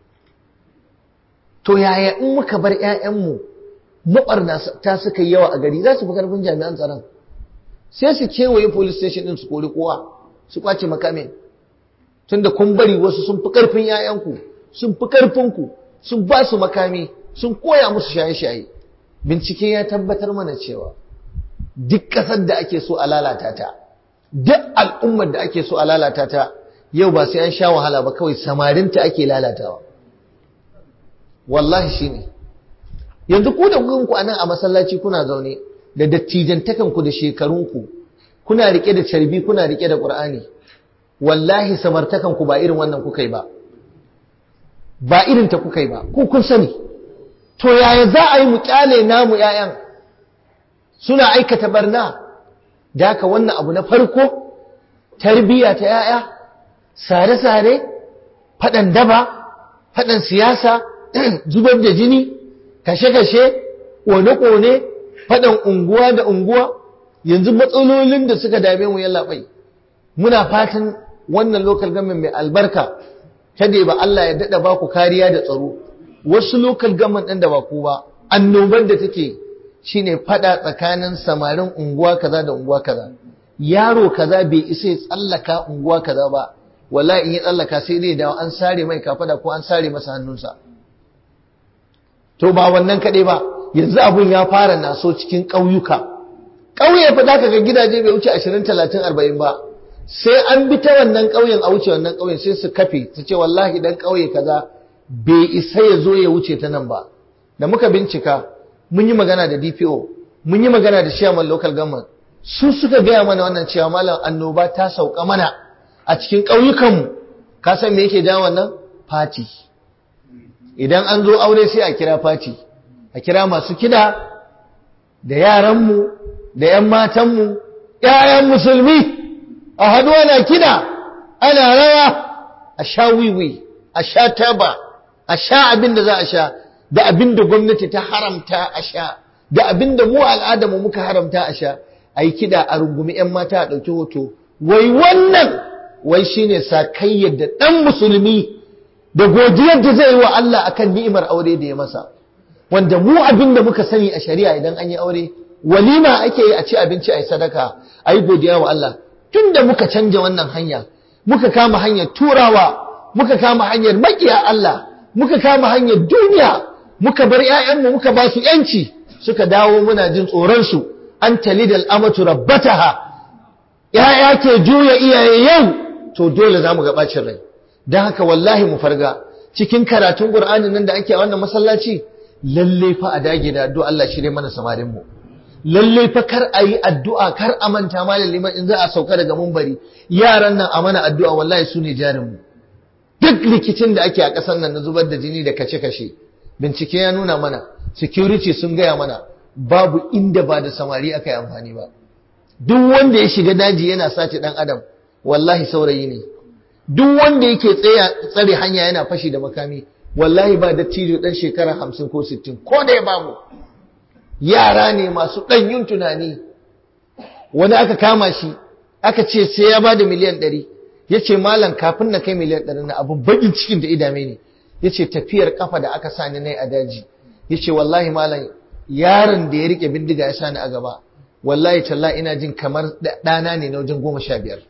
to yaya in muka bar 'ya'yanmu maɓarna ta suka yawa a gari za su fi karfin jami'an tsaron sai su kewaye police station din su kori kowa su kwace makamin tunda kun bari wasu sun fi karfin 'ya'yanku sun fi karfinku sun ba su makami sun koya musu shaye-shaye bincike ya tabbatar mana cewa duk ƙasar da ake so a lalata ta duk al'ummar da ake so a lalata ta yau ba sai an sha wahala ba kawai samarinta ake lalatawa wallahi shine yanzu ku da ku a nan a masallaci kuna zaune da dattijantakanku da shekarunku kuna rike da carbi kuna rike da ƙur'ani wallahi samartakanku ba irin wannan kuka yi ba ba irin ta kuka yi ba ku kun sani to yaya za a yi mu kyale namu 'ya'yan suna aikata barna da haka wannan abu na farko tarbiyya ta 'ya'ya sare-sare faɗan daba faɗan siyasa zubar da jini kashe-kashe ƙone-ƙone faɗan unguwa da unguwa yanzu matsalolin da suka dame mu yallaɓai muna fatan wannan local government mai albarka kada ba Allah ya daɗa ba ku kariya da tsaro wasu local government ɗin da ba ku ba annobar da take shine faɗa tsakanin samarin unguwa kaza da unguwa kaza yaro kaza bai isa ya tsallaka unguwa kaza ba wallahi in ya tsallaka sai dai dawo an sare mai kafada ko an sare masa hannunsa to ba wannan kaɗai ba yanzu abun ya fara naso cikin ƙauyuka ƙauye fa za ka ga gidaje bai wuce ashirin talatin arba'in ba sai an bi ta wannan ƙauyen a wuce wannan ƙauyen sai su kafe su ce wallahi dan ƙauye kaza bai isa ya zo ya wuce ta nan ba da muka bincika mun yi magana da DPO mun yi magana da chairman local government su suka gaya mana wannan cewa malam annoba ta sauka mana a cikin ƙauyukanmu ka san me yake jawo wannan fati idan an zo aure sai a kira fati a kira masu kida da yaranmu da 'yan matanmu 'ya'yan musulmi a haɗu ana kida ana rawa a sha wiwi a sha taba a sha abin da za a sha da abin da gwamnati ta haramta a sha da abin da mu al'adamu muka haramta a sha a yi kiɗa a rungumi 'yan mata a ɗauki hoto wai wannan wai shine sakayyar da ɗan musulmi da godiyar da zai yi wa Allah akan ni'imar aure da ya masa wanda mu abin da muka sani a shari'a idan an yi aure walima ake yi a ci abinci a yi sadaka a yi godiya wa Allah tun da muka canja wannan hanya muka kama hanyar turawa muka kama hanyar makiya Allah muka kama hanyar duniya muka bar 'ya'yanmu muka ba su 'yanci suka dawo muna jin tsoronsu an talidal amatu rabbataha ‘ya'ya ke juya iyaye yau to dole za mu ga ɓacin rai don haka wallahi mu farga cikin karatun ƙur'ani nan da ake a wannan masallaci lalle fa a dage da addu'a Allah shirye mana samarinmu lalle fa kar a yi addu'a kar a manta malam liman in za a sauka daga mumbari yaran nan a mana addu'a wallahi su ne jarinmu duk rikicin da ake a ƙasar nan na zubar da jini da kashe-kashe bincike ya nuna mana security sun gaya mana babu inda ba da samari aka yi amfani ba duk wanda ya shiga daji yana sace dan adam wallahi saurayi ne duk wanda yake tsare hanya yana fashi da makami wallahi ba da cijo dan shekara hamsin ko sittin ko da ya babu yara ne masu ɗanyun tunani wani aka kama shi aka ce sai ya ba da miliyan ɗari ya ce malam kafin na kai miliyan ɗari na abin baƙin cikin da idame ne ya ce tafiyar kafa da aka sani nai a daji ya ce wallahi malam yaron da ya rike bindiga ya sani a gaba wallahi talla ina jin kamar ɗana ne na wajen goma sha biyar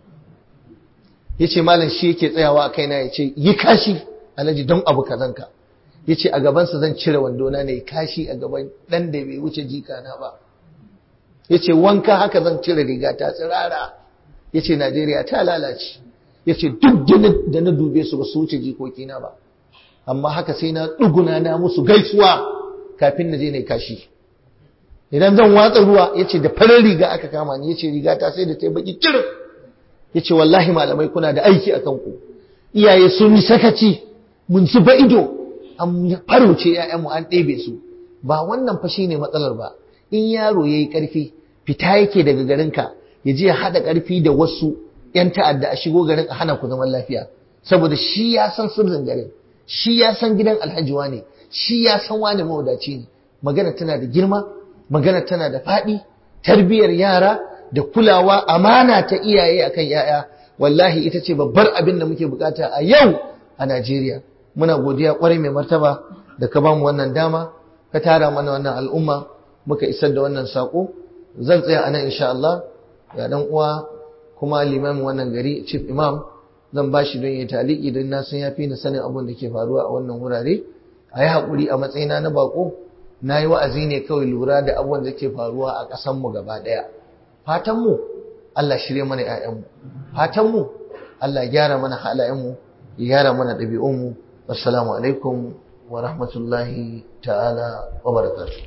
ya ce malam shi yake tsayawa a kaina ya ce yi kashi alhaji don abu kazanka ya ce a gabansa zan cire wandona ne kashi a gaban ɗan da bai wuce jikana ba ya ce wanka haka zan cire riga ta tsirara ya ce najeriya ta lalace ya ce duk da na dube su ba su wuce jikokina ba amma haka sai na ɗuguna na musu gaisuwa kafin na je na kashi idan zan watsa ruwa ya ce da farar riga aka kama ni ya ce riga ta sai da ta yi baki kirin ya ce wallahi malamai kuna da aiki a kanku iyaye sun yi sakaci mun zuba ido an farauce ‘ya'yanmu an ɗebe su ba wannan fa ne matsalar ba in yaro ya yi ƙarfi fita yake daga garinka ya je ya haɗa ƙarfi da wasu ‘yan ta'adda a shigo garin a hana ku zaman lafiya saboda shi ya san sirrin garin shi ya san gidan alhaji ne shi ya san wani mawadaci ne magana tana da girma magana tana da faɗi tarbiyyar yara da kulawa amana ta iyaye akan yaya wallahi ita ce babbar abin da muke bukata a yau a Najeriya muna godiya kwarai mai martaba da ka bamu wannan dama ka tara mana wannan al'umma muka isar da wannan sako zan tsaya anan insha Allah ya dan uwa kuma limamin wannan gari chief imam zan bashi don ya taliki don na san yafi na sanin abin da ke faruwa a wannan wurare a yi haƙuri a matsayina na bako na yi wa'azi ne kawai lura da abubuwan da ke faruwa a ƙasanmu gaba ɗaya fatanmu Allah shirye mana ‘ya'yanmu fatanmu Allah gyara mana halayenmu ya gyara mana ɗabi'unmu wassalamu alaikum wa rahmatullahi ta'ala wa barakatuh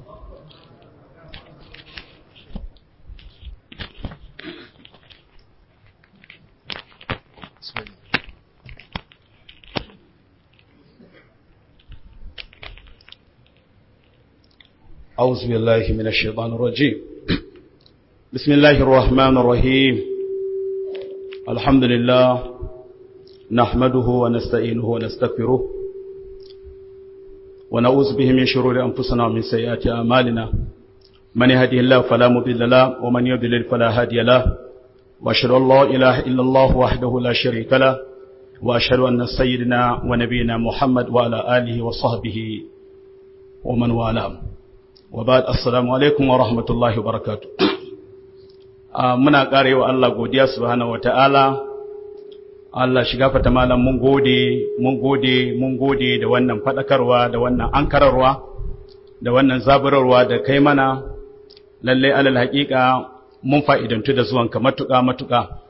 أعوذ بالله من الشيطان الرجيم بسم الله الرحمن الرحيم الحمد لله نحمده ونستعينه ونستغفره ونعوذ به من شرور أنفسنا ومن سيئات أعمالنا من يهده الله فلا مضل له ومن يضلل فلا هادي له وأشهد أن لا إله إلا الله وحده لا شريك له وأشهد أن سيدنا ونبينا محمد وعلى آله وصحبه ومن والاه وبعد السلام alaikum wa rahmatullahi wa barakatu muna ƙara yi wa Allah godiya subhanahu wa ta'ala Allah shiga fata malam mun gode mun gode mun gode da wannan faɗakarwa da wannan ankararwa da wannan zaburarwa da kai mana lalle alal haƙiƙa mun fa'idantu da zuwanka matuƙa matuƙa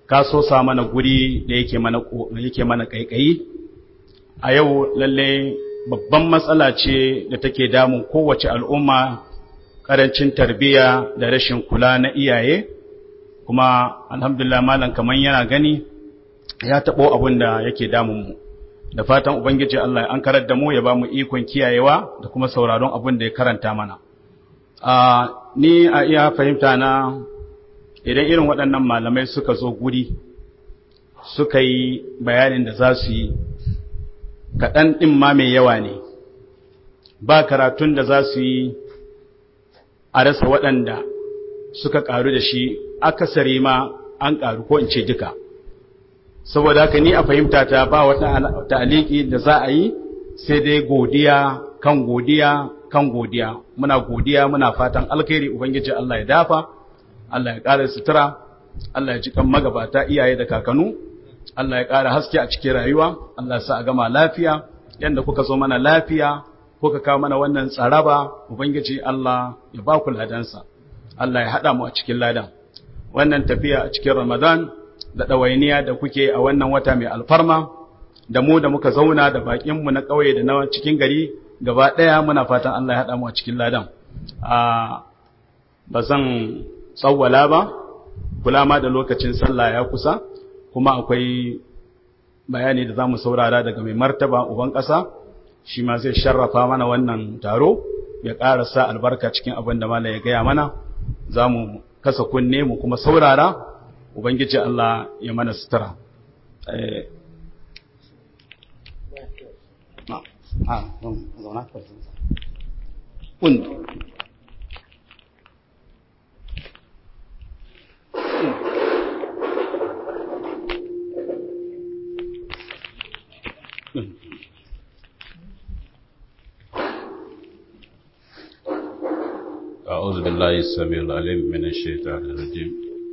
ka so sa mana guri da yake mana yake mana kaikayi a yau lalle babban matsala ce da take damun kowace al'umma karancin tarbiyya da rashin kula na iyaye kuma alhamdulillah malam kaman yana gani ya tabo abin da yake damun mu da fatan ubangiji Allah ya ankarar da mu ya ba mu ikon kiyayewa da kuma sauraron abin da ya karanta mana a ni a iya fahimta na idan irin waɗannan malamai suka zo guri suka yi bayanin da za su yi kaɗan ɗin ma mai yawa ne ba karatun da za su yi a rasa waɗanda suka ƙaru da shi akasari ma an ƙaru ko in ce duka saboda haka ni a fahimta ta ba wata ta'aliki da za a yi sai dai godiya kan godiya kan godiya muna godiya muna fatan alkhairi ubangiji Allah ya dafa Allah ya ƙara sutura Allah ya ji kan magabata iyaye da kakanu Allah ya ƙara haske a cikin rayuwa Allah ya sa a gama lafiya yanda kuka zo mana lafiya kuka kawo mana wannan tsaraba ubangiji Allah ya ba ku ladansa Allah ya haɗa mu a cikin ladan wannan tafiya a cikin Ramadan da ɗawainiya da kuke a wannan wata mai alfarma da mu da muka zauna da baƙinmu na ƙauye da na cikin gari gaba ɗaya muna fatan Allah ya haɗa mu a cikin ladan ba zan tsawwala ba kula ma da lokacin sallah ya kusa kuma akwai bayani da za mu saurara daga mai martaba uban ƙasa shi ma zai sharrafa mana wannan taro ya ƙara sa albarka cikin abin da malam ya gaya mana za mu kasa kunne mu kuma saurara ubangiji Allah ya mana sutura أعوذ بالله السميع العليم من الشيطان الرجيم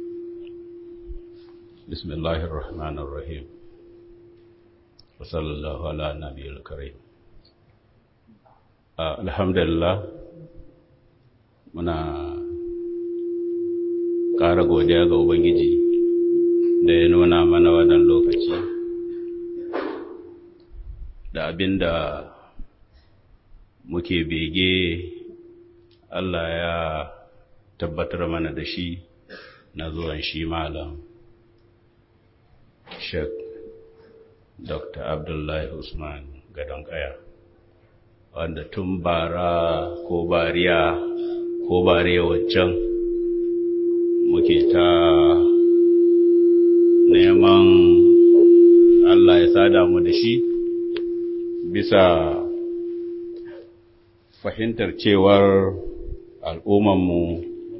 بسم الله الرحمن الرحيم وصلى الله على النبي الكريم الحمد لله muna ƙara godiya ga Ubangiji da ya nuna mana wannan lokaci da abin da muke bege Allah ya tabbatar mana da shi na zuwan shi malam Sheikh Dr. Abdullahi Usman Gadon Kaya wanda tun bara ko bariya ko bariya waccan muke ta neman Allah ya sada mu da shi bisa fahimtar cewar al'ummanmu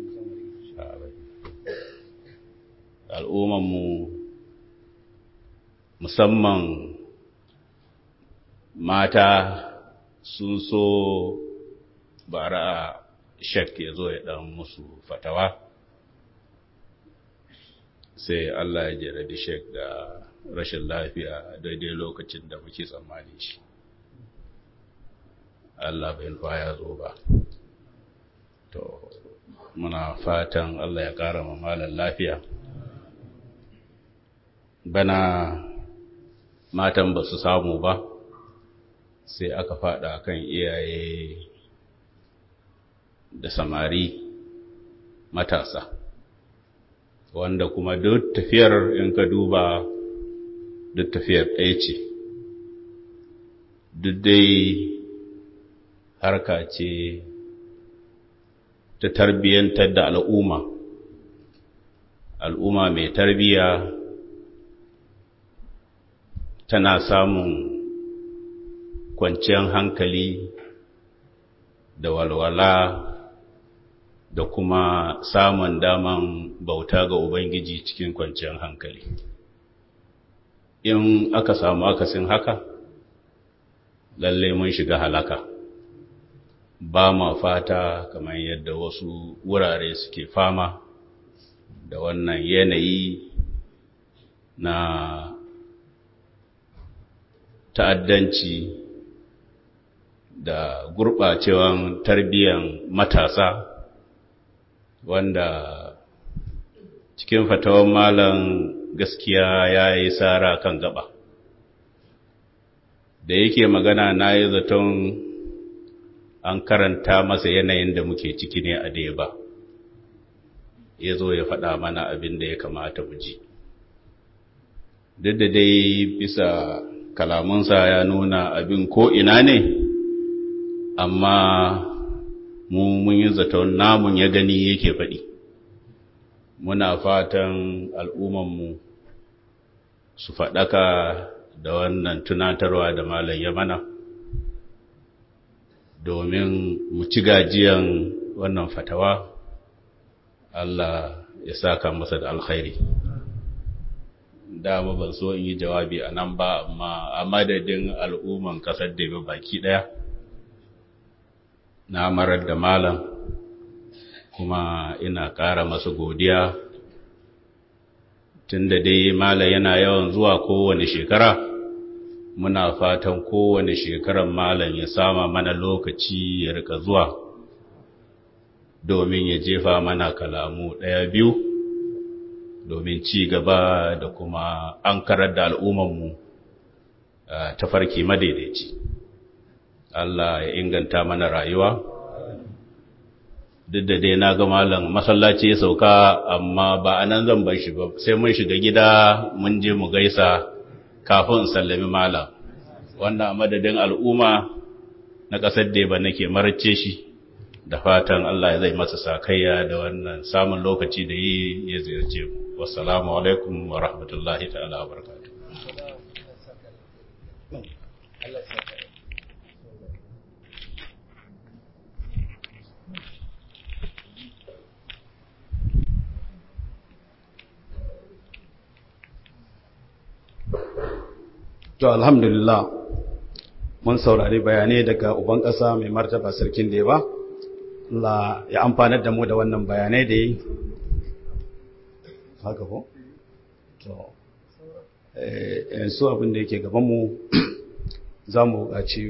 al'ummanmu musamman mata sun so bara a shak ya zo ya ɗan musu fatawa sai Allah ya jarabi shek da rashin lafiya daidai lokacin da muke tsammani shi Allah bai nufa ya zo ba to muna fatan Allah ya ƙara malam lafiya bana matan ba su samu ba sai aka fada kan iyaye da samari matasa wanda kuma duk tafiyar in ka duba duk tafiyar ɗaya ce duk dai harka ce ta tarbiyyantar da al'umma al'umma mai tarbiyya tana samun kwanciyar hankali da walwala da kuma samun daman bauta ga Ubangiji cikin kwanciyar hankali. In aka samu akasin haka, lallai mun shiga halaka. Ba ma fata kamar yadda wasu wurare suke fama da wannan yanayi na ta'addanci da gurɓacewan tarbiyyar matasa wanda cikin fatawan malam gaskiya ya yi tsara kan gaba da yake magana na yi zaton an karanta masa yanayin da muke ciki ne a daya ba ya zo ya faɗa mana abin da ya kamata mu ji duk da dai bisa kalamunsa ya nuna abin ko ina ne amma mu mun yi zaton namun ya gani yake faɗi muna fatan al'ummanmu su faɗaka da wannan tunatarwa da malam ya mana domin mu ci gajiyan wannan fatawa Allah ya saka masa da alkhairi dama ban so in yi jawabi a nan ba amma a madadin al'umman ƙasar da baki ɗaya na marar da malam kuma ina ƙara masa godiya tun da dai malam yana yawan zuwa kowane shekara muna fatan kowane shekarar malam ya sama mana lokaci ya rika zuwa domin ya jefa mana kalamu ɗaya biyu domin ci gaba da kuma an karar da al'ummanmu ta farki madaidaici Allah ya inganta mana rayuwa duk da dai na ga malam masallaci ya sauka amma ba a nan zan bar shi ba sai mun shiga gida mun je mu gaisa kafin in sallami malam wannan a madadin al'umma na ƙasar da ba nake marce shi da fatan Allah ya zai masa sakayya da wannan samun lokaci da yi ya ziyarce mu wassalamu alaikum wa rahmatullahi ta'ala wa barakatuh To alhamdulillah mun saurari bayanai daga uban ƙasa mai martaba sarkin da ba Allah ya amfanar da mu da wannan bayanai da yi haka ko? To yanzu abin da yake gabanmu za mu buƙaci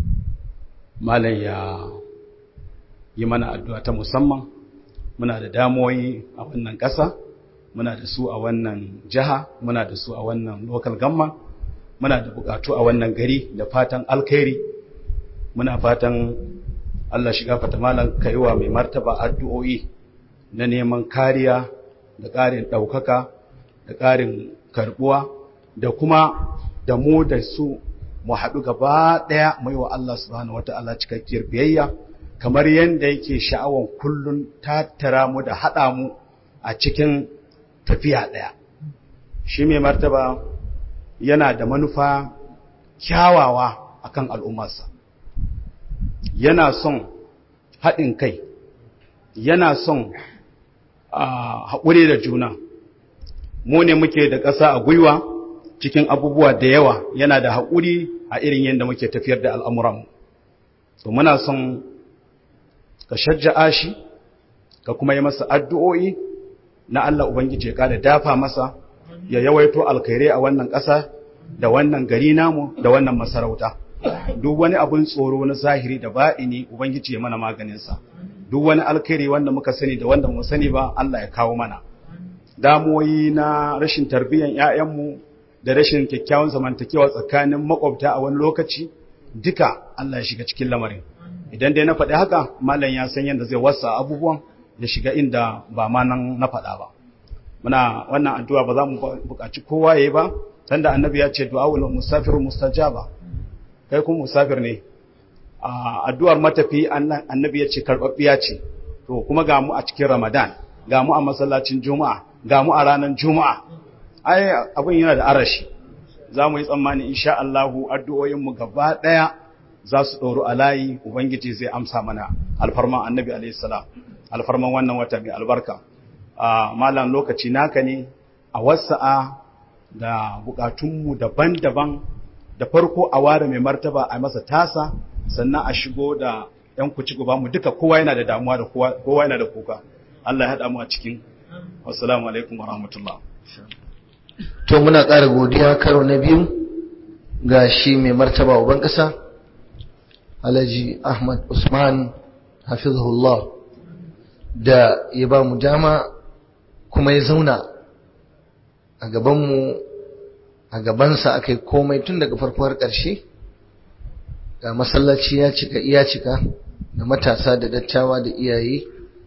malam ya yi mana addu'a ta musamman muna da damoyi a wannan ƙasa muna da su a wannan jiha muna da su a wannan local government muna da bukatu a wannan gari da fatan alkhairi muna fatan Allah shiga fata malam kaiwa mai martaba addu'o'i na neman kariya da ƙarin ɗaukaka da ƙarin karbuwa da kuma da mu da su mu haɗu gaba ɗaya mai wa Allah subhanahu wata'ala cikakkiyar biyayya kamar yadda yake sha'awan kullun tattara mu da haɗa mu a cikin tafiya ɗaya shi mai martaba yana da manufa kyawawa akan al'ummarsa yana son haɗin kai yana son haƙuri da juna mu ne muke da ƙasa a gwiwa cikin abubuwa da yawa yana da haƙuri a irin yadda muke tafiyar da al'amuranmu to muna son ka shajja'a shi ka kuma yi masa addu'o'i na Allah Ubangiji ya ƙara dafa masa ya yawaito alkhairai a wannan ƙasa da wannan gari namu da wannan masarauta duk wani abun tsoro na zahiri da ba'ini ubangiji ya mana maganinsa duk wani alkhairi wanda muka sani da wanda mu sani ba Allah ya kawo mana damuwoyi na rashin tarbiyyar ƴaƴanmu da rashin kyakkyawan zamantakewa tsakanin makwabta a wani lokaci duka Allah ya shiga cikin lamarin idan dai na faɗi haka malam ya san yadda zai wasa abubuwan ya shiga inda ba ma nan na faɗa ba muna wannan addu'a ba za mu buƙaci kowa yayi ba tunda annabi ya ce du'aul musafir mustajaba kai kuma musafir ne addu'ar matafi annabi ya ce karɓaɓɓiya ce to kuma ga mu a cikin ramadan ga mu a masallacin juma'a ga mu a ranar juma'a ai abin yana da arashi za mu yi tsammani insha Allahu addu'o'inmu gaba ɗaya za su ɗoru a layi ubangiji zai amsa mana alfarman annabi alaihi salam alfarman wannan wata mai albarka malam lokaci naka ne a wasa'a da bukatunmu daban-daban da farko a ware mai martaba a masa tasa sannan a shigo da ‘yan kuci gaba mu duka kowa yana da damuwa da kowa yana da kuka Allah ya haɗa mu a cikin wassalamu alaikum wa rahmatullah to muna ƙara godiya karo na biyu ga shi mai martaba uban ƙasa alhaji ahmad usman hafizahullah da ya ba mu dama kuma ya zauna a gabanmu a gabansa aka yi komai tun daga farko har ƙarshe ga masallaci ya cika iya cika da matasa da dattawa da iyaye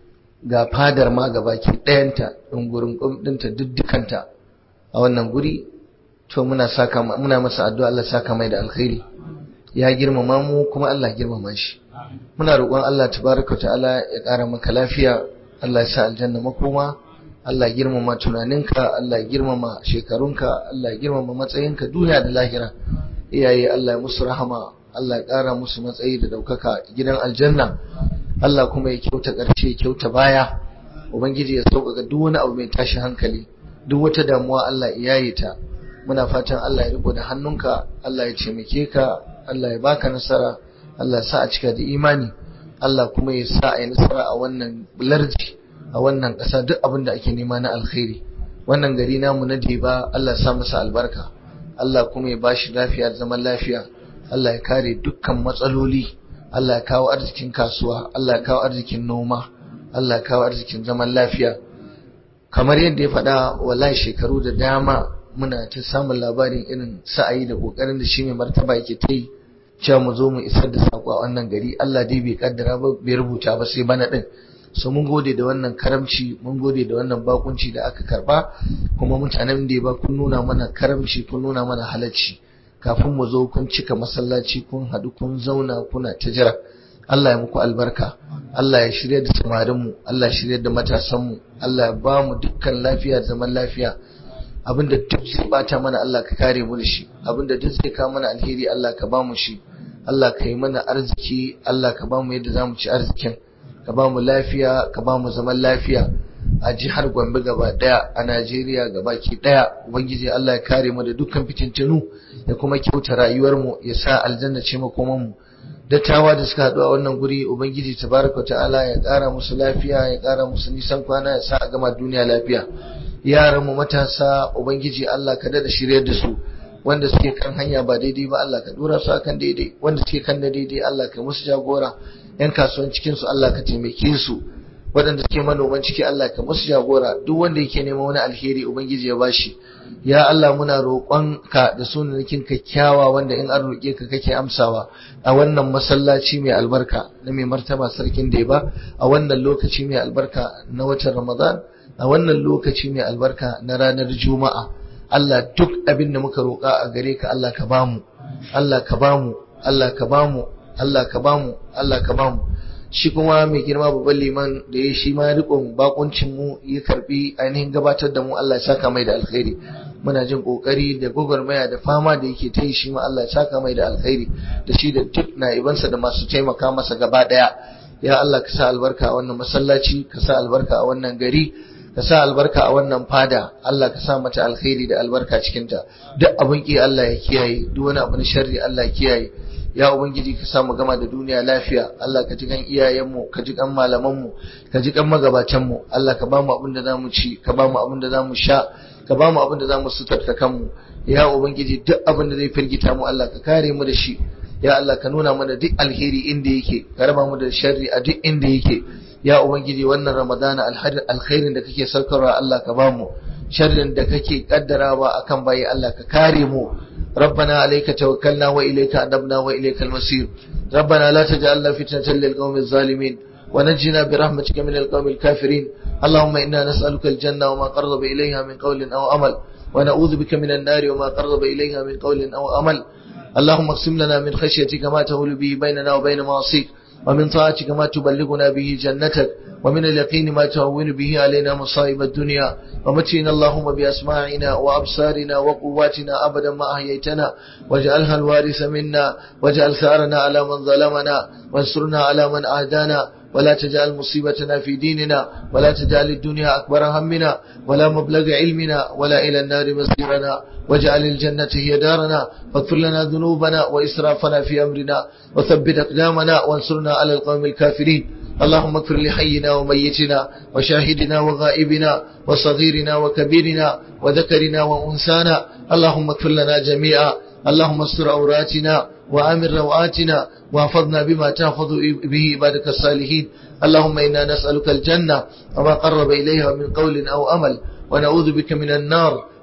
ga fadar ma ga baki ɗayanta ɗungurin ɗinta duddukanta a wannan guri to muna saka muna masa addu'a Allah saka mai da alkhairi ya girmama mu kuma Allah girmama shi muna roƙon Allah tabaraka ta'ala ya ƙara maka lafiya Allah ya sa aljanna makoma Allah ya girmama tunaninka Allah ya girmama shekarunka Allah ya girmama matsayinka duniya da lahira iyaye Allah ya musu rahama Allah ya ƙara musu matsayi da ɗaukaka gidan aljanna Allah kuma ya kyauta ƙarshe ya kyauta baya ubangiji ya sauƙaƙa duk wani abu mai tashi hankali duk wata damuwa Allah ya yaye ta muna fatan Allah ya riko da hannunka Allah ya taimake ka Allah ya baka nasara Allah ya sa a cika da imani Allah kuma ya sa a yi nasara a wannan larji a wannan ƙasa duk abin da ake nema na alkhairi wannan gari namu na Deba Allah ya sa masa albarka Allah kuma ya bashi lafiya da zaman lafiya Allah ya kare dukkan matsaloli Allah ya kawo arzikin kasuwa Allah ya kawo arzikin noma Allah ya kawo arzikin zaman lafiya kamar yadda ya faɗa wallahi shekaru da dama muna ta samun labarin irin sa'ayi da kokarin da shi mai martaba yake ta yi cewa mu zo mu isar da sako a wannan gari Allah dai bai kaddara ba bai rubuta ba sai bana din so mun gode da wannan karamci mun gode da wannan bakunci da aka karba kuma mutanen da ba kun nuna mana karamci kun nuna mana halacci kafin mu zo kun cika masallaci kun haɗu kun zauna kuna ta jira Allah ya muku albarka Allah ya shirya da samarinmu Allah ya shirya da matasanmu Allah ya ba mu dukkan lafiya zaman lafiya abinda duk zai bata mana Allah ka kare mu da shi abinda duk zai kawo mana alheri Allah ka ba mu shi Allah ka yi mana arziki Allah ka ba mu yadda za mu ci arzikin ka ba mu lafiya ka ba mu zaman lafiya a jihar Gombe gaba daya a Najeriya gabaki daya ubangiji Allah ya kare mu da dukkan fitintunu ya kuma kyauta rayuwar mu ya sa aljanna ce makoman mu dattawa da suka haɗu a wannan guri ubangiji tabaraka ta'ala ya ƙara musu lafiya ya ƙara musu nisan kwana ya sa a gama duniya lafiya yaran mu matasa ubangiji Allah ka dada shiryar da su wanda suke kan hanya ba daidai ba Allah ka dora su akan daidai wanda suke kan da daidai Allah ka musu jagora yan kasuwan cikin su Allah ka taimake su waɗanda suke manoman ciki Allah ka musu jagora duk wanda yake neman wani alheri ubangiji ya bashi ya Allah muna roƙonka da sunanakin kyakkyawa wanda in an roƙe ka kake amsawa a wannan masallaci mai albarka na mai martaba sarkin da ba a wannan lokaci mai albarka na watan Ramadan a wannan lokaci mai albarka na ranar Juma'a Allah duk abin da muka roƙa a gare ka Allah ka bamu Allah ka bamu Allah ka bamu Allah ka bamu Allah ka bamu shi kuma mai girma babban liman da ya shi ma rikon bakuncin mu ya karbi ainihin gabatar da mu Allah ya saka mai da alkhairi muna jin kokari da gwagwarmaya da fama da yake ta yi shi ma Allah ya saka mai da alkhairi da shi da duk na'ibansa da masu taimaka masa gaba daya ya Allah ka sa albarka a wannan masallaci ka sa albarka a wannan gari ka sa albarka a wannan fada Allah ka sa mata alkhairi da albarka cikinta duk abin ki Allah ya kiyaye duk wani abu na sharri Allah ya kiyaye ya ubangiji ka samu gama da duniya lafiya Allah ka ji kan iyayenmu ka ji kan malamanmu ka ji kan magabatanmu Allah ka ba mu abin da zamu ci ka ba mu abin da zamu sha ka ba mu abin da zamu sutarta kanmu ya ubangiji duk abin da zai firgita mu Allah ka kare mu da shi ya Allah ka nuna mana duk alheri inda yake ka raba mu da sharri a duk inda yake ya ubangiji wannan ramadana alkhairin da kake saukarwa Allah ka ba mu sharrin da kake kaddarawa akan bayi Allah ka kare mu ربنا عليك توكلنا وإليك أنبنا وإليك المصير ربنا لا تجعلنا فتنة للقوم الظالمين ونجنا برحمتك من القوم الكافرين اللهم إنا نسألك الجنة وما قرب إليها من قول أو عمل ونعوذ بك من النار وما قرب إليها من قول أو عمل اللهم اقسم لنا من خشيتك ما تهول به بيننا وبين معصيك ومن طاعتك ما تبلغنا به جنتك ومن اليقين ما تهون به علينا مصائب الدنيا ومتنا اللهم بأسماعنا وأبصارنا وقواتنا أبدا ما أحييتنا واجعلها الوارث منا واجعل ثارنا على من ظلمنا وانصرنا على من أهدانا ولا تجعل مصيبتنا في ديننا ولا تجعل الدنيا أكبر همنا ولا مبلغ علمنا ولا إلى النار مصيرنا واجعل الجنة هي دارنا فاغفر لنا ذنوبنا وإسرافنا في أمرنا وثبت أقدامنا وانصرنا على القوم الكافرين اللهم اغفر لحينا وميتنا وشاهدنا وغائبنا وصغيرنا وكبيرنا وذكرنا وأنسانا اللهم اغفر لنا جميعا اللهم استر عوراتنا وآمن روآتنا واحفظنا بما تحفظ به عبادك الصالحين اللهم إنا نسألك الجنة وما قرب إليها من قول أو أمل ونعوذ بك من النار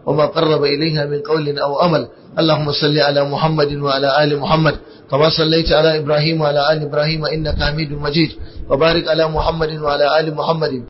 وما قرب إليها من قول أو أمل اللهم صل على محمد وعلى آل محمد كما صليت على إبراهيم وعلى آل إبراهيم إنك حميد مجيد وبارك على محمد وعلى آل محمد